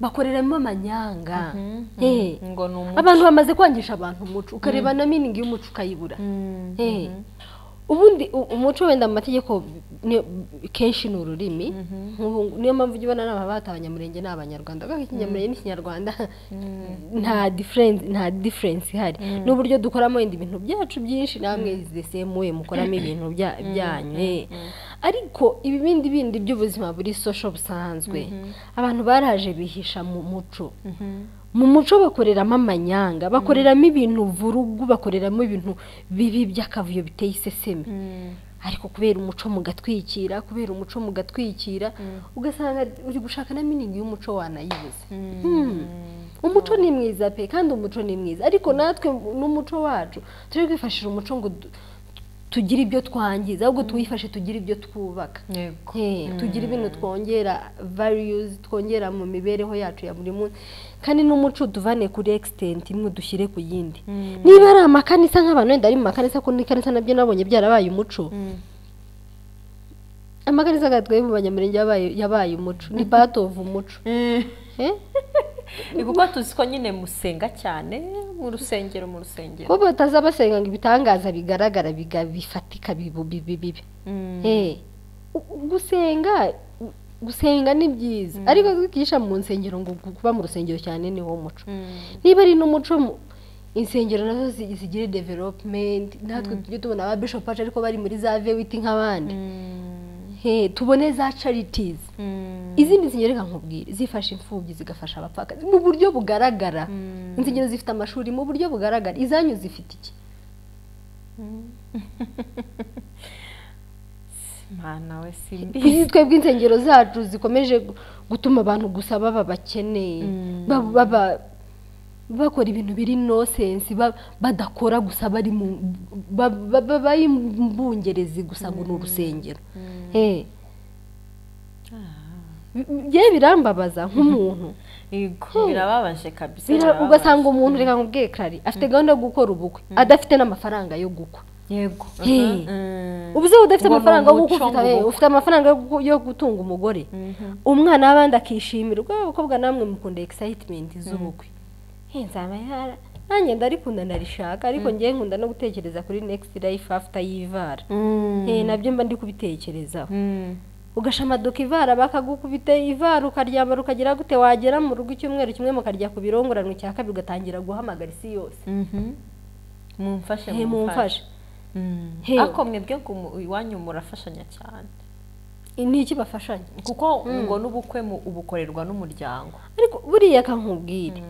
bakoreramo amanyanga Eh, ngo ni umuco abantu bamaze kwangisha abantu umuco ukareba na miningi y'umuco ukayibura Eh, ubundi u- umuco wenda mu mategeko ni- kenshi ni ururimi Nk'ubu- niyo mpamvu ujya ubona n'abantu bata abanyamurenge ni abanyarwanda kuko ikinyamurenge n'ikinyarwanda nta difference nta difference ihari n'uburyo dukoramo wenda ibintu byacu byinshi namwe the same way mukoramo ibintu bya- byanyu eh. ariko ibibindi bindi by'ubuzima buri social busanzwe abantu baraje bihisha mu muco mu muco bakoreramo amanyanga bakoreramo ibintu vurugu bakoreramo ibintu bibi by'akavuyo biteye iseseme ariko kubera umuco mugatwikira kubera umuco mugatwikira ugasanga uri gushaka na miningi y'umuco wanayibuze Hmm. umuco ni mwiza pe kandi umuco ni mwiza ariko natwe n'umuco wacu turi kwifashisha umuco ngo du- tugire ibyo twangiza ahubwo tuwifashe tugire ibyo twubaka yego Eh, tugira ibintu twongera values twongera mu mibereho yacu ya buri munsi kandi n'umuco tuvane kuri extent imwe dushyire ku yindi niba ari amakanisa nk'abantu wenda ari mu makanisa kuko n'ikanisa nabyo nabonye byarabaye umuco amakanisa agatwe mu banyamurenge yabaye yabaye umuco ni part of umuco Eh? ni kuko tuzi ko nyine musenga cyane mu rusengero mu rusengero ko bataza basenga ngo ibitangaza bigaragara biga- bifatika bibu- bibi bibi Mm. Eh, u- gusenga gusenga ni byiza ariko kwigisha mu nsengero ngo gu- kuba mu rusengero cyane ni wo muco niba ari n'umuco mu- insengero nazo zi- zigire development natwe tujye tubona aba bishop wacu ariko bari muri za vewiti nk'abandi Eh, tubone za charities izindi nsengero reka nkubwire zifasha imfubyi zigafasha abapfakazi mu buryo bugaragara insengero zifite amashuri mu buryo bugaragara izanyu zifite iki mwana we simbi izi twebwe insengero zacu zikomeje gu- gutuma abantu gusa baba bakeneye Ba- baba bakora ibintu biri nosensi badakora gusa bari mu ba- ba- ba- bari mu bungerezi gusa ngo ni urusengero Eh. Njyewe birambabaza nk'umuntu yego birababaje kabisa Bira- birababaje. ugasanga umuntu reka nkubwiye Clary afite gahunda yo gukora ubukwe adafite n'amafaranga yo gukwa yego Hey. Mhm. ubuze udafite Ngo ni amafaranga yo gukwa umuco ufite- eh, ngo- ufite amafaranga yo gu- yo gutunga umugore umwana w'abandi akishimirwa abakobwa namwe mukunda excitement z'ubukwe Eh, nzaba yara nanjye ndarikunda ndarishaka ariko ngewe nkunda no gutekereza kuri next life after y'ivara Mm. Eh, nabyo mba ndi kubitekerezaho Mm. ugashamadura ivara bakagukubita ivara ukaryambara ukagira gute wagera mu rugo icyumweru kimwe mukarya ku birongoranwa cya kabiri ugatangira guhamagara isi yose Mhm. mumfashe he mumfashe Mm. Hey. ariko mwebwe ngo mu- iwanyu murafashanya cyane ni iki bafashanya kuko ngo n'ubukwe mu- ubukorerwa n'umuryango ariko buriya kankubwire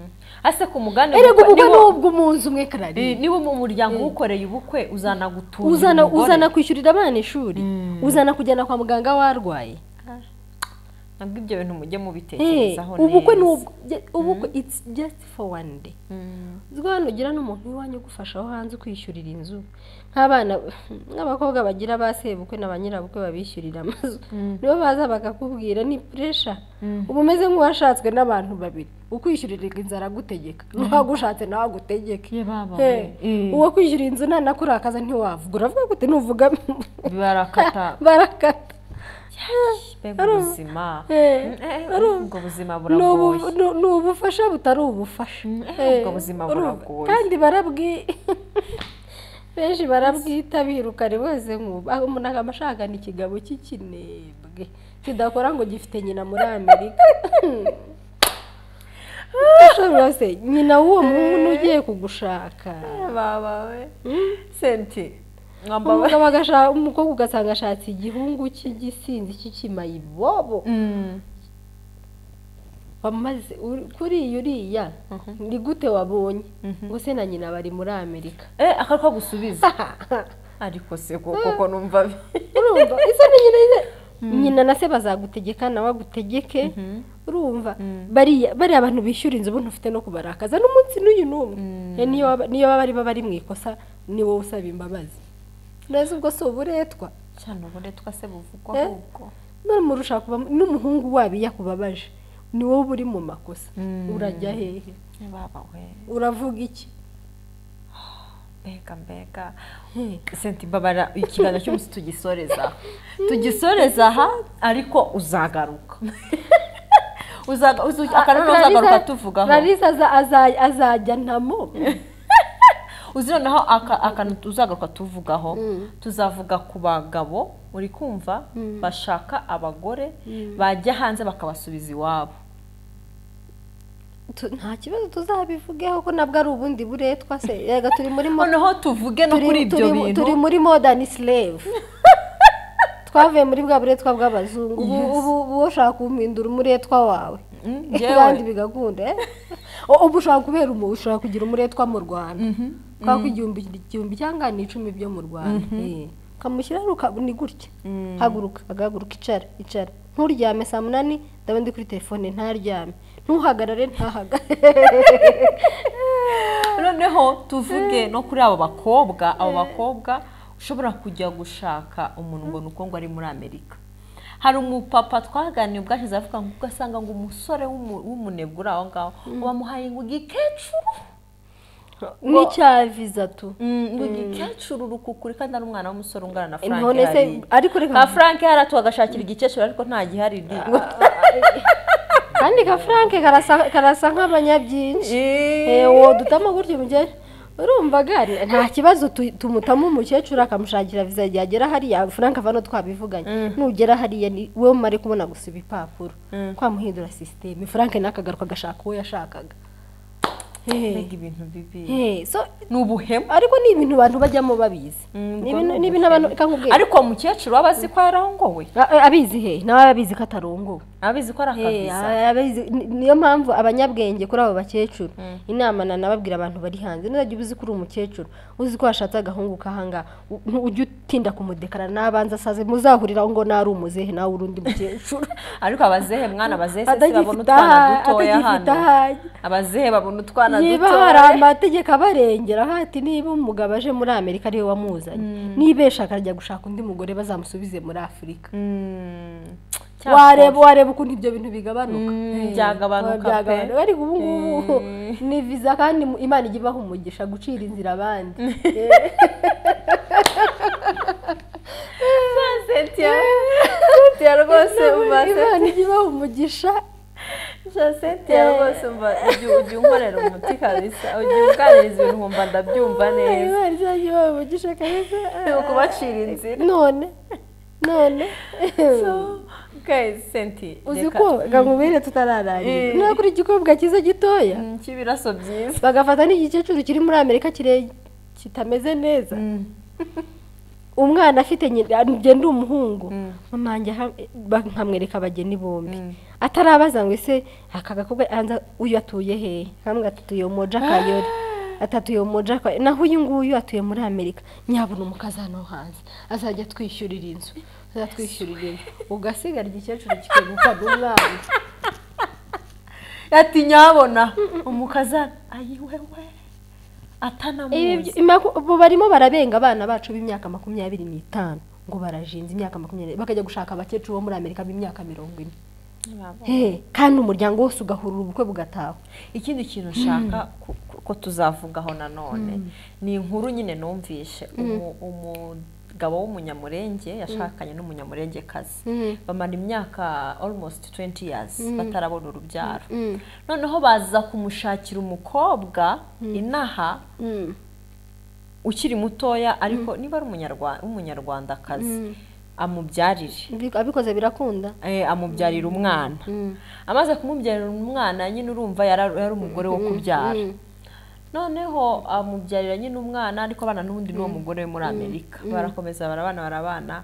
ase ku mugani erega ubukwe- ubukwe ni niba- ubw'umunsi umwe karari Eh, niba mu muryango uwukoreye ubukwe uzana gutura uzana umugore. uzana kwishyurira abana ishuri uzana kujyana kwa muganga warwaye nabwo ibyo bintu mujye Eh, mubitekerezaho ubukwe ni neza. ubw- je- ubukwe it's just for one day uzwi hano ugira n'umuntu w'iwanyu ugufasha aho hanze ukwishyurira inzu nk'abana nk'abakobwa bagira ba sebukwe na ba nyirabukwe babishyurira amazu nibo baza bakakubwira ni puresha uba umeze nk'uwashatswe n'abantu babiri ukwishyurira inzu aragutegeka n'uwagushatse nawe agutegeke Eh, uwo kwishyura inzu nanakurakaza ntiwavuga uravuga gute nuvuga barakata barakata mbega Ari- ubuzima Eh, Mm, eh, ari- ubwo buzima ni ubu- buragoye ni- ni ubufasha butari ubufasha eh, Eh, ubwo buzima urumva? buragoye. kandi barabwi benshi barabwitabira ukare bose nkuba umuntu agamba ashakana ikigabo cy'ikinebwe kidakora ngo gifite nyina muri amerika ushobora se nyina w'uwo muntu ugiye kugushaka babawe senti mwambawe umugabo agashaka umukobwa ugasanga ashatse igihungu cy'igisinzi cy'ikimayibobo bamaze uri- kuri iyi uriya ni gute wabonye ngo se na nyina bari muri amerika eh akako gusubiza ariko se ko- koko numva bi- urumva isa ni nyina nyine nyina na se bazagutegeka nawe agutegeke urumva bariya bariya abantu bishyura inzu ubundi ufite no kubarakaza n'umunsi n'uyu n'umwe Eh, niyo waba- niyo baba bari bari mu ikosa ni wowe usaba imbabazi neza ubwo si uburetwa cyane ubundi twase buvugwa Eh? ahubwo n'umurusha kuba n'umuhungu wabiya kubabaje ni wowe uba uri mu makosa urajya hehe Eh, babawe uravuga iki mbega mbega senti mbabara ikiganiro cy'umunsi tugisoreza tugisoreza aha ariko uzagaruka Uzaga- uzu- akanama Clarisse- uzagaruka tuvugaho Clarisse aza- aza- azajya ntamo uzi noneho aka- akantu tuzagaruka tuvugaho tuzavuga ku bagabo uri kumva bashaka abagore bajya hanze bakabasubiza iwabo Tu- nta kibazo tuzabivugeho ko nabwo ari ubundi buretwa se yega turi muri mo- noneho tuvuge no turi- kuri ibyo turi- bintu turi muri modern slave twavuye muri bwa buretwa bw'abazungu ubu ubu ubu ushaka kumpindura umuretwa wawe Mm, njyewe. kandi bigakunda eh? O- ubu ushobora kubera umu ushobora kugira umuretwa mu rwanda twaka igihumbi igihumbi cyangwa ni icumi byo mu rwanda eh. ukamushyiraho ruka- ni gutya haguruka agahaguruka icara icara nturyame saa munani ndaba ndi kuri telefone ntaryame ntuhagarare ntahagarare noneho tuvuge no kuri abo bakobwa abo bakobwa ushobora kujya gushaka umuntu ngo ni uko ngo ari muri amerika hari umupapa twaganiye ubwashize avuga ngo ugasanga ngo umusore w'umu- w'umunebwe uri aho ngaho bamuhaye ngo igikecuru n'icya viza tu Mm, ngo igikecuru rukukuri kandi ari umwana w'umusore ungana na frank intone se hariya ariko reka nka frank hariya tugashakira igikecuru ariko nta gihari ni kandi ka frank karasa karasa nk'abanyabyinshi Eh, Eh, wo dutamo gutyo umugeri urumva gari nta kibazo tu- tumutamo umukecuru akamushakira viza yagera hariya frank avano twabivuganye nugera hariya ni wowe umare kubona gusa ibipapuro twamuhindura sisiteme frank nakagaruka agashaka uwo yashakaga Eh, mbega ibintu bibi eh, so ni ubuhemu ariko ni ibintu abantu bajyamo babizi Mm, Ni ubwo ibintu- ni ni ibintu abantu reka nkubwire ariko uwo mukecuru aba azi ko yararongowe A- a- abizi he nawe abizi ko atarongowe abizi ko ari Eh, akaviza ababizi- ni- niyo mpamvu abanyabwenge kuri abo bakecuru inama nanababwira abantu bari hanze nuzajya uba uzi ko uri umukecuru uzi ko washatse agahungu kahanga u- ntu- ujye utinda kumudekara n'abanza asaze muzahurira aho ngo nari umuzehe nawe uri undi mukecuru ariko abazehe mwana abazehe se si babona atagifite utwana aha- dutoya atagifite hano ahajya abazehe babona utwana niba hari dutoya amategeko abarengera hati niba umugabo aje muri amerika ariwe wamuzanye nibesha akajya gushaka undi mugore bazamusubize muri afurika Mm, cyakora. wareba wareba ukuntu ibyo bintu bigabanuka Mm, Eh, byagabanuka pe. byagabanuka ariko ubu ngubu ni viza kandi mu- imana ijya ibaha umugisha gucira inzira abandi Cynthia, Cynthia rwose umva imana ijya ibaha umugisha Cynthia rwose umva ujya ujya unkorera umuti kabisa ujya unganiriza ibintu nkumva ndabyumva neza imana izajya ibaha umugisha kabisa ni ukubacira inzira none none guys Cynthia uzi reka ko gamubere tutararangira Eh. niba kuri igikobwa cyiza gitoya Mm, cy'ibiraso byiza bagafata n'igikecuru kiri muri amerika kire kitameze neza umwana afite nyina ngenda umuhungu mumanjye nkamwereka abageni bombi atarabaza ngo ese aka gakobwa yanza uyu atuye hehe kamwe atuye moja kayore atatuye moja kayore naho uyu nguyu atuye muri amerika nyabona umukazi hano hanze azajya atwishyurira inzu azajya atwishyurira inzu ugasigara igikecuru kikegukwa n'umwana ati nyabona umukazana ayiwewe Ibi atanamuzi byo- imako- ubu barimo barabenga abana bacu b'imyaka makumyabiri n'itanu ngo barajinze imyaka makumyabiri bakajya gushaka abakecuru bo muri amerika b'imyaka mirongo ine Eh, kandi umuryango wose ugahurura ubukwe bugataha ikindi kintu nshaka ku- ku- ko tuzavugaho nanone ni inkuru nyine numvishe umu- umugabo w'umunyamurenge yashakanye n'umunyamurengekazi bamara imyaka almost 20 years batarabona urubyaro noneho baza kumushakira umukobwa inaha ukiri mutoya ariko niba ari umunyarwa- w'umunyarwandakazi amubyarire Bi- abikoze birakunda eh, amubyarira umwana amaze kumubyarira umwana nyine urumva yari yari umugore wo kubyara noneho amubyarira nyine umwana ariko abana n'ubundi n'uwo mugore we muri amerika barakomeza barabana barabana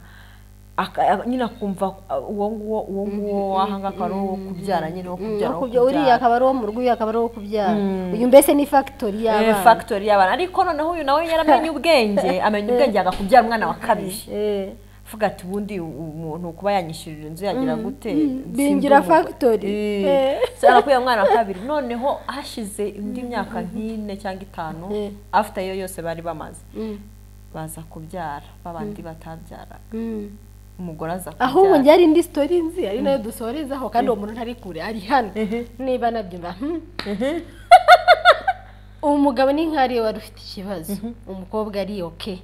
aka- a- nyine akumva uh, uwo nguwo uwo nguwo wahanga akaba ari uwo kubyara nyine wo kubyara Aho wo kubya- uriya kubyara akaba ari uwo mu rugo uyu akaba ari uwo kubyara uyu mbese ni fagitori Eh, y'abana factory y'abana ariko noneho uyu nawe yaramenye ubwenge amenya ubwenge agakubyara umwana wa kabiri Eh, avuga ati ubundi umuntu kuba yanyishyurira inzu yagira gute bingira Sindi umugore." factory. Eh. Eh. So, arakuye umwana wa kabiri noneho hashize indi myaka nk'ine cyangwa itanu Eh. afite iyo yose bari bamaze Mm. baza kubyara babandi batabyaraga Mm. umugore aza ahubwo kubyara njye hari indi sitori nzi ari nayo dusorezaho kandi uwo muntu ntari kure ari hano niba nabyumva hmm. umugabo ni nk'ariyo wari ufite ikibazo umukobwa ari oke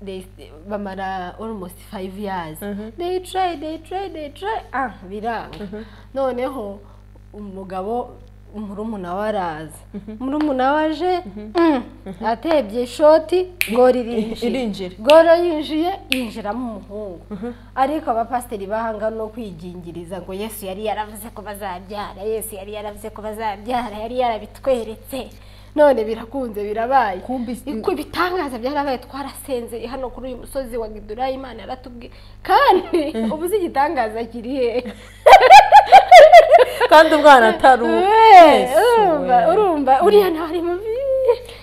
They- bamara almost five years they try they try they try ah biranga noneho umugabo murumuna we araza murumuna we aje mm, atebye ishoti gora Irinjira. irinjira gora yinjiye yinjiramo umuhungu ariko abapasiteri bahanga no kwigingiriza ngo yesu yari yaravuze ko bazabyara yesu yari yaravuze ko bazabyara yari yarabitweretse none birakunze birabaye Kumbi- Iko ibitangaza byarabaye twarasenzeye hano kuri uyu musozi wa gidura imana yaratubwiye kandi ubu uzi igitangaza kiri hehe kandi umwana atari uwo Eh, Yesu urumva we. urumva uriya nawe ari mubi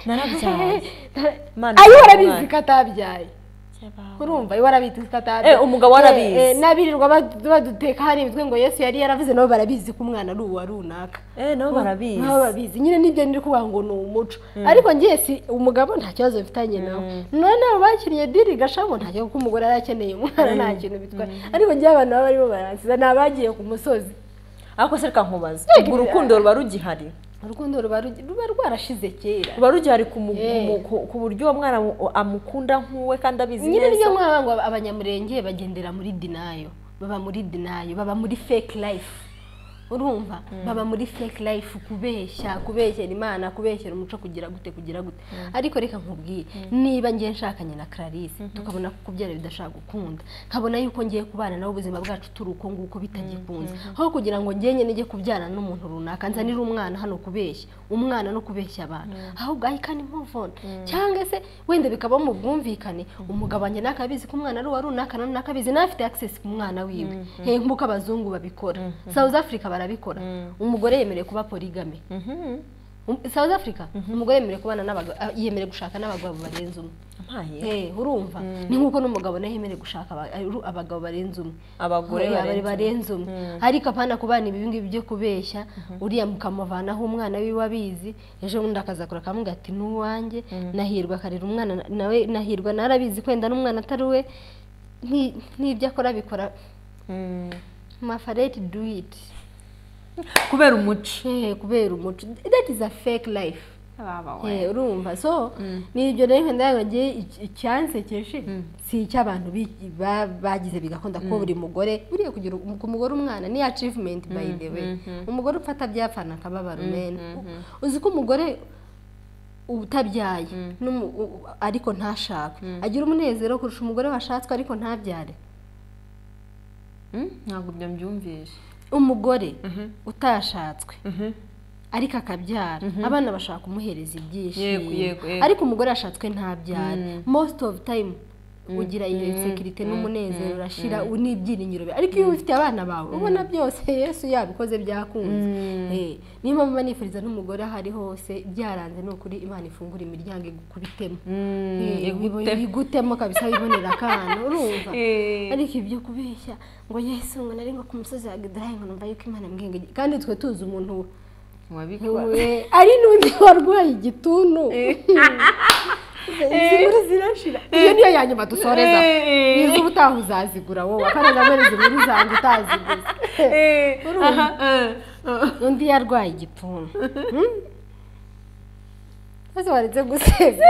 Narabyaye. Imana ayo ibahe warabizi umwana. ko atabyaye urumva ayo warabizi ko atabyaye Eh, umugabo warabizi. Eh, eh, n'abirirwa badu- baduteka hari imitwe ngo yesu yari yaravuze nabo barabizi ko umwana ari uwa runaka eh nabo barabizi nabo babizi nyine nibyo niri kuvuga ngo ni umuco ariko ngewe si umugabo nta kibazo bifitanye nawe none abo bakiriye diri gashamo nta kibazo kuko umugore yari akeneye umwana nta kintu bitwaye ariko ngewe abantu baba barimo baransiza ni abagiye ku musozi ariko se reka nkubaze Yego, ubwo urukundo ruba rugihari urukundo ruba rugi- ruba rwarashize kera ruba rugihari ku mu- Eh. mu- ku- ku buryo uwo mwana mu- amukunda nk'uwe kandi abizi nyine niyo neza nkaba ngo abanyamurenge bagendera muri dinayo baba muri dinayo baba muri fake life urumva baba muri fake life kubeshya kubeshyera imana kubeshyera umuco kugira gute kugira gute ariko reka nkubwiye niba ngiye nshakanye na Clarisse tukabona ko kubyara bidashaka gukunda nkabona yuko ngiye kubana nawe ubuzima bwacu turi uko nguko bitagikunze aho kugira ngo njye nyine njye kubyara n'umuntu runaka nzanire umwana hano kubeshya umwana no kubeshya abantu ahubwo I can move on cyangwa se wenda bikaba mu bwumvikane umugabo wanjye nakabizi ko umwana ari uwa runaka na runaka abizi nawe afite access ku mwana wiwe hey nk'uko abazungu babikora South Africa barabikora umugore yemerewe kuba polygamy Um- South Africa umugore yemerewe kubana n'abagabo ah, yemerewe gushaka n'abagabo barenze umwe Ampaye. Eh, urumva ni nk'uko n'umugabo nawe yemerewe gushaka aba- uru- abagabo barenze umwe Abagore Oya, barenze barenze umwe ariko apana kubana ibi ngibi byo kubeshya uriya mukamuvanaho umwana wiwe abizi ejo bundi akazakora akamuga ati n'uwanjye nahirwa akarera umwana na- nawe nahirwa narabizi kwenda n'umwana atari we Ni- n'ibyo akora abikora Mm. mafareti do it kubera umuco Eh, kubera umuco that is a fake life Eh. Eh, urumva so ni ibyo rero nkanda yabagiye icyansekeje si icy'abantu bi- ba- bagize bigakunda ko buri mugore buriya kugira um- ku mugore umwana ni achievement by the way umugore upfata byapfana akababaro mena uzi ko umugore utabyaye n'umu- u- u- ariko ntashake agira umunezero kurusha umugore washatswe ariko ntabyare Mm, ntabwo ibyo mbyumvishe umugore utashatswe ariko akabyara abana bashaka kumuhereza ibyishimo Yego, yego, yego. ariko umugore yashatswe ntabyara most of time ugira iyo insecurity n'umunezero urashira u- n'ibyiringiro byawe. ariko iyo ubifitiye abana bawe ubona byose yesu yabikoze byakunze Eh, niyo mpamvu mba nifuriza n'umugore aho ari hose byaranze ni ukuri imana ifungura imiryango igukubitemo Eh, igute- igutemo kabisa wibonera akana urumva Eh. ariko ibyo kubeshya ngo yesu ngo nari ngo ku musozi wa gidarayi ngo numva yuko imana mbwenge kandi twe tuzi umuntu wabikora we ari n'undi warwaye igituntu izi nkuru zirashira iyo niyo ya nyuma dusoreza Eh. izo ubutaha uzazigura wowe kandi na none izi nkuru zanga utaziguze aha eh. undi yarwaye igituntu Hmm? maze waretse gusebya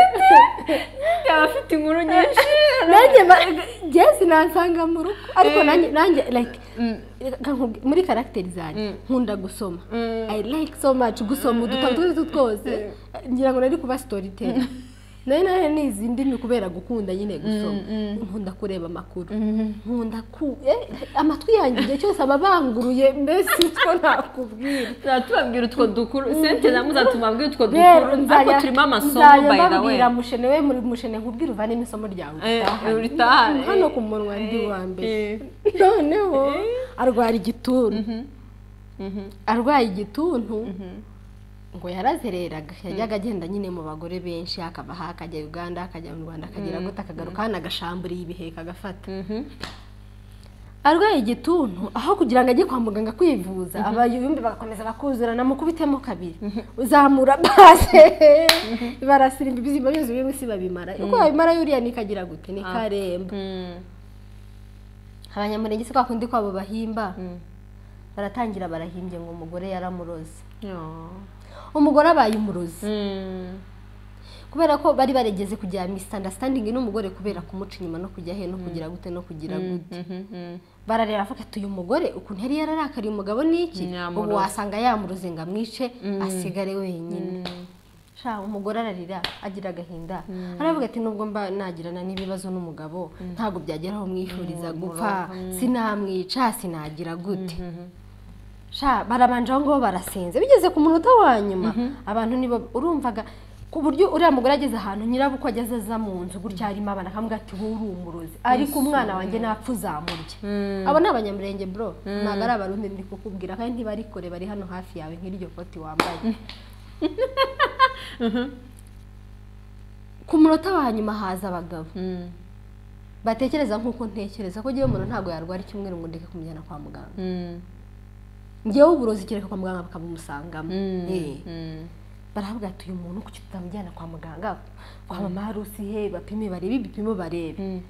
yaba afite inkuru nyinshi nanjye ma- jesi nansanga mu rugo ariko nanjye nanjye like reka nkubwi- muri karagiteri zanjye nkunda gusoma i like so much gusoma udutabo utwo ari two twose ngira ngo nari kuba storytel nayo nayo ni izindi ni kubera gukunda nyine gusoma nkunda kureba amakuru nkunda ku eh, amatwi yanjye igihe cyose aba abanguruye mbese utwo nakubwira tubabwira utwo dukuru sente namwe zatumabwira utwo dukuru rero ariko nzajya turimo amasomo nzajya by the way mbabwira mushene we muri mushene nkubwire uvanemo isomo ryawe Eh, utahane." uritahane. hano ku munwa ndi wa mbere Eh. noneho arwara igituntu arwaye igituntu ngo yarazereraga yajyaga agenda nyine mu bagore benshi akava aha akajya uganda akajya mu rwanda akagera gute akagaruka hano agashamburiye ibiheka agafata arwaye igituntu aho kugira ngo ajye kwa muganga kwivuza abayumbi bagakomeza bakuzurana mukubitemo kabiri uzamura base barasira ibizima byose biri munsi babimara uko babimara yuriya nikagira gute ni karemba Mm. abanyamurenge si kwa kundi kwabo bahimba baratangira barahimbye ngo umugore yaramuroze Yo. umugore abaye umurozi Mm. kubera ko bari barigeze kugira misitandasitandingi n'umugore kubera kumuca inyuma no kujya he no kugira gute no kugira gute barareba avuga ati uyu mugore ukuntu yari yararakariye umugabo n'iki Yamuroze. ubu wasanga yamuroze ngo amwice asigare wenyine sha umugore ararira agira agahinda aravuga ati nubwo mba nagirana n'ibibazo n'umugabo ntabwo byagera aho mwifuriza gupfa sinamwica sinagira gute sha barabanje aho ngaho barasenze bigeze ku munota wa nyuma abantu nibo urumvaga ku buryo uriya mugore ageze ahantu nyirabukwe ageze aza mu nzu gutya harimo abana akavuga ati wowe uri umurozi ariko umwana wanjye ntapfa uzamurya abo ni abanyamurenge bro ntabwo ari abarundi ndi kukubwira kandi ntibarikore bari hano hafi yawe nk'iryo koti wambaye ku munota wa nyuma haza abagabo batekereza nk'uko ntekereza ko ngewe umuntu ntabwo yarwara icyumweru ngo ndeke kumujyana kwa muganga ngewe uburozi kereka kwa muganga bakabumusangamo Eh. baravuga ati uyu muntu kuki tutamujyana kwa muganga kwa mama harusi he bapime barebe ibipimo barebe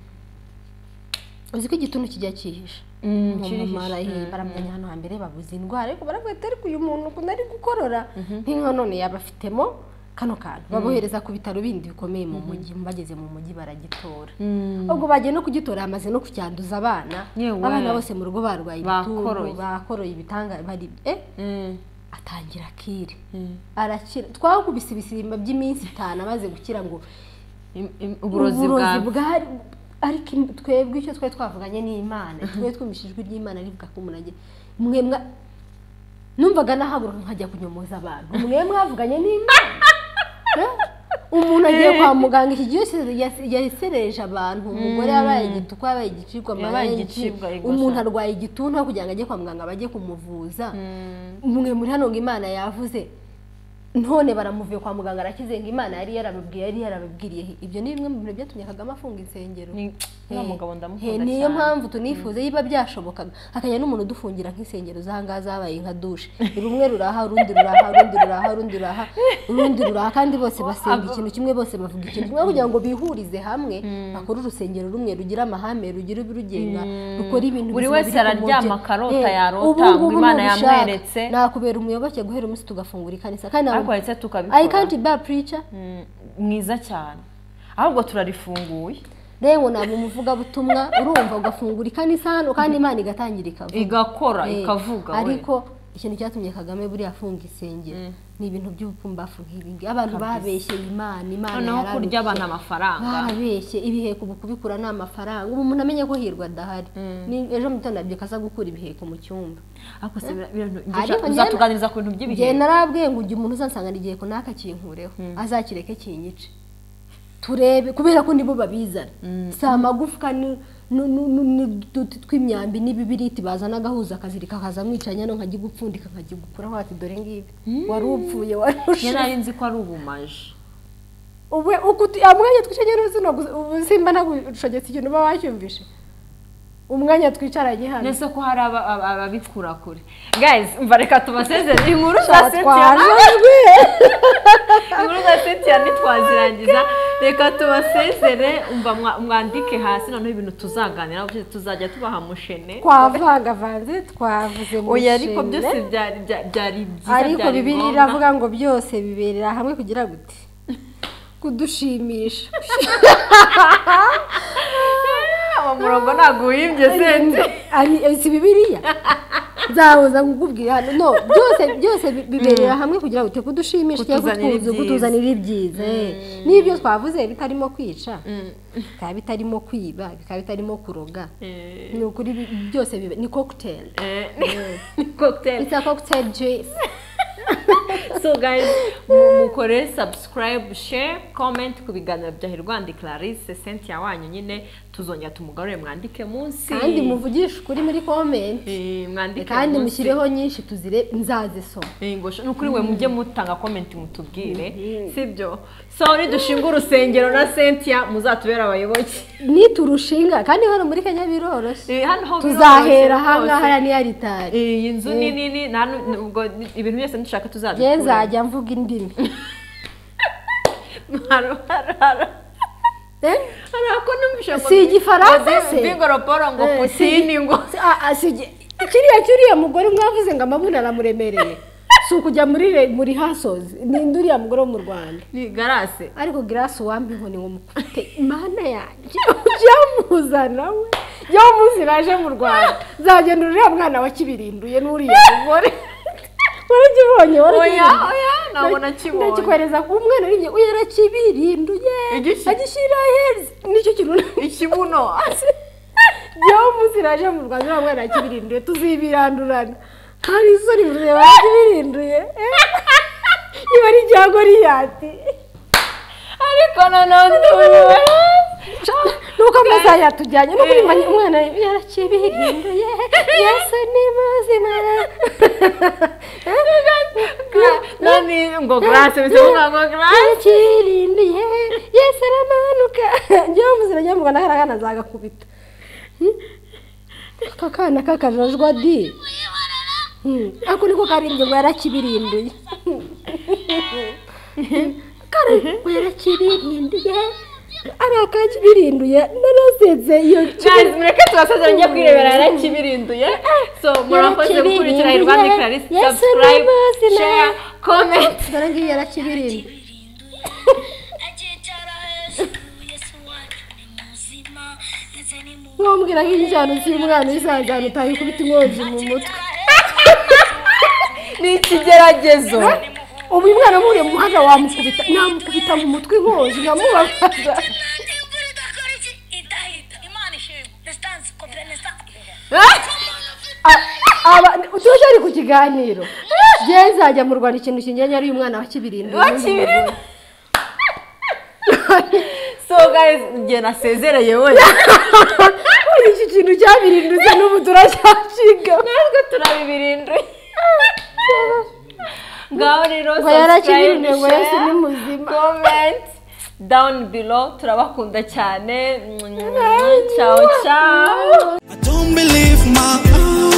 uzi ko igituntu kijya cyihisha kirihishe. baramujyanye hano hambere babuze indwara ariko baravuga ati ariko uyu muntu ukuntu ari gukorora nk'inka none yaba afitemo kano kantu babohereza ku bitaro bindi bikomeye mu mujyi bageze mu mujyi baragitora ubwo bagiye no kugitora hamaze no kucyanduza abana Yewe. abana bose mu rugo barwaye Bakoroye. ibituntu bakoroye ibitanga bari eh atangira akire arakira twakubise ibisimba by'iminsi itanu amaze gukira ngo uburozi bwa bwari ariko im- twebwe icyo twari twavuganye n'imana twari twumvise ijwi ry'imana rivuga ko umuntu agiye mwe mwa numvaga nahaguruka nkajya kunyomoza abantu mwe mwavuganye n'imana Eh? umuntu agiye kwa muganga iki gihe cyose yas- yasereje abantu umugore yabaye igituku yabaye igicibwa Yabaye amarengi. igicibwa, yego umuntu sha. arwaye igituntu aho kugira ngo ajye kwa muganga bajye kumuvuza mwe muri hano ngo imana yavuze none baramuvuye kwa muganga arakize ngo imana yari yarababwiye yari yarababwiriye ibyo ni bimwe mu bintu byatumye kagame afunga insengero Ni- uriya Eh, mugabo eh, ndamukunda niyo cyane mpamvu tunifuza yiba byashobokaga hakajya n'umuntu udufungira nk'insengero zahangaha zabaye nka dushe rumwe ruraha urundi ruraha urundi ruraha urundi ruraha urundi ruraha kandi bose basenga ikintu kimwe bose bavuga ikintu kimwe kugira ngo bihurize hamwe bakore urusengero rumwe rugira amahame rugira ibirugenga rukora ibintu Buri bizima wese biri ku araryama mucyo. akarota Eh, yarota, ubu ngo ngubu Imana nubishaka, yamweretse. nakubera umuyoboke guhera umunsi tugafungura ikanisa kandi ariko ntabwo- ndetse I can't tukabikora be a preacher Mm, mwiza cyane ahubwo turarifunguye rero ntabwo umuvugabutumwa urumva ugafungura ikanisa hano kandi imana igatangira ikavuga igakora Eh, ikavuga ariko ikintu cyatumye kagame buriya afunga insengero ni ibintu by'ubupfumbafu nk'ibingi abantu babeshyeye imana imana noneho yararushye. kurya abantu amafaranga barabeshye ibiheko ubu kubikura ni amafaranga ubu umuntu amenye ko hirwa adahari Ni- ejo mu gitondo yabyuka aza gukura ibiheko mu cyumba ariko se bira- bira- Ariko njye- njye- uzatuganiriza ku bintu njye by'ibihe narabwiye ngo ujye umuntu uzansangana igiheko n'aka kinkureho azakireke kinyice turebe kubera ko nibo babizana si amagufwa ni- nu- nu- nu- n'uduti tw'imyambi n'ibibiriti bazana agahuza akazirika akazamwicanya no nkajya gupfundika nkajya gukuraho ati dore ngibi wari upfuye wari njye ushize nari nzi ko ari ubumaji ubu umwanya twicaranye n'ubuzima gusa- ubu simba ntagushogetse ikintu uba wacyumvishe umwanya twicaranye hano nese ko hari aba- aba- ababikura kure guys umva reka tubasezere inkuru za twatwaje Cynthia- ijwi. inkuru za setiya ntitwazirangiza reka tubasezere umva mwa- mwandike hasi noneho ibintu tuzaganira tuzajya tubaha mushene twavangavanze twavuze mu oya ariko ishimwe. byose byari bya- byari byiza ariko byari bibiri ngombwa. iravuga ngo byose biberera hamwe kugira gute kudushimisha uwo murongo ntabwo uhimbye sente Ari- eh, si bibiriya nzahuza kukubwira hano no byose byose bi- biberera hamwe kugira gute kudushimisha cyangwa Kutuzanira kutwuzu- ibyiza. kutuzanira ibyiza eh. n'ibyo twavuze bitarimo kwica bikaba bitarimo kwiba bikaba bitarimo kuroga ni ukuri bi- byose bibe- ni cocktail Eh, ni cocktail it's a cocktail juice so guys mu- mukore subscribe share comment ku biganiro bya hirwandi clarisse cynthia wanyu nyine tuzongera tumugarure mwandike munsi kandi muvugishe ukuri muri comment Eh, mwandike kandi munsi. mushyireho nyinshi tuzire nzazisoma Eh, ngo sha- nukuri we mujye mutanga comment mutubwire sibyo so nidushinga urusengero na cynthia muzatubera abayoboke niturushinga kandi hano muri kenya biroroshye Eh, hano ho tuzahera biroroshye ahangaha rwose. ya niyaritari Eh, iyi nzu ni nini nta nu- ubwo ibintu byose dushaka ye tuzabikura nzajya mvuga indimi hari ako numvise ngo Si igifaransa ngo se? Bingoroporo ngo Eh, si- Putini ngo Si- ah, ah, si- kiriya kiriya mugore mwavuze ngo amabuni aramuremereye si ukujya muri re- muri hasozi ninde uriya mugore wo mu rwanda ni garase ariko girasi uwampa inkoni ngo mukute imana yanjye ujya muzana we yo munsi naje mu rwanda zagenda uriya mwana wakibirinduye n'uriya mugore warakibonye Oya, warakibirinduye oya, nabona akibonye. ndakikohereza ku mwana uriye uyu yarakibirinduye Igiki? agishyira heza nicyo kintu ikibuno yo munsi naje mu rwanda uriya mwana yakibirinduye tuzibirandurana hari isoni rureba yakibirinduye iba ari ibya goriyati ariko nanone ubu nuko amasaha yatujyanye no kuri mbanyi umwana yarakibirinduye yesu ni muzima nani ngo garase bisa nkaho ngo garase yarakirinduye yesu aramanuka njyewe muzima njyewe mu rwanda kariya kana zagakubita Hmm? aka kana k'akajajwa di Hmm, ako niko karindwi ngo yarakibirinduye kare ngo yarakibirinduye ari akakibirinduye narazenze iyo Guys, mureke tubasazira njye kwirebera yarakibirinduye so murakoze gukurikira irwanda clarisse Yes, subscribe namazi na- share comment dore ngiyi yarakibirinduye wambwira nk'injyana z'umwana uzajyana utaye ukubita inkongi mu mutwe ni ikigeragezo ubu uyu mwana amuriye mu muhanda wamukubita namukubita mu mutwe inkongi nkamubabaza tuje ari ku kiganiro ngewe nzajya mu rwanda ikintu kingenye ari uyu mwana wakibirinduye wakibirimo so guys njye nasezereye wese Uyu iki kintu cyabirinduye n'ubu turacyashinga natwe turabibirinduye ngaho rero ngo yarakibirinduye ngo share, yesu ni muzima comment down below turabakunda cyane ciao ciao I don't believe my eyes.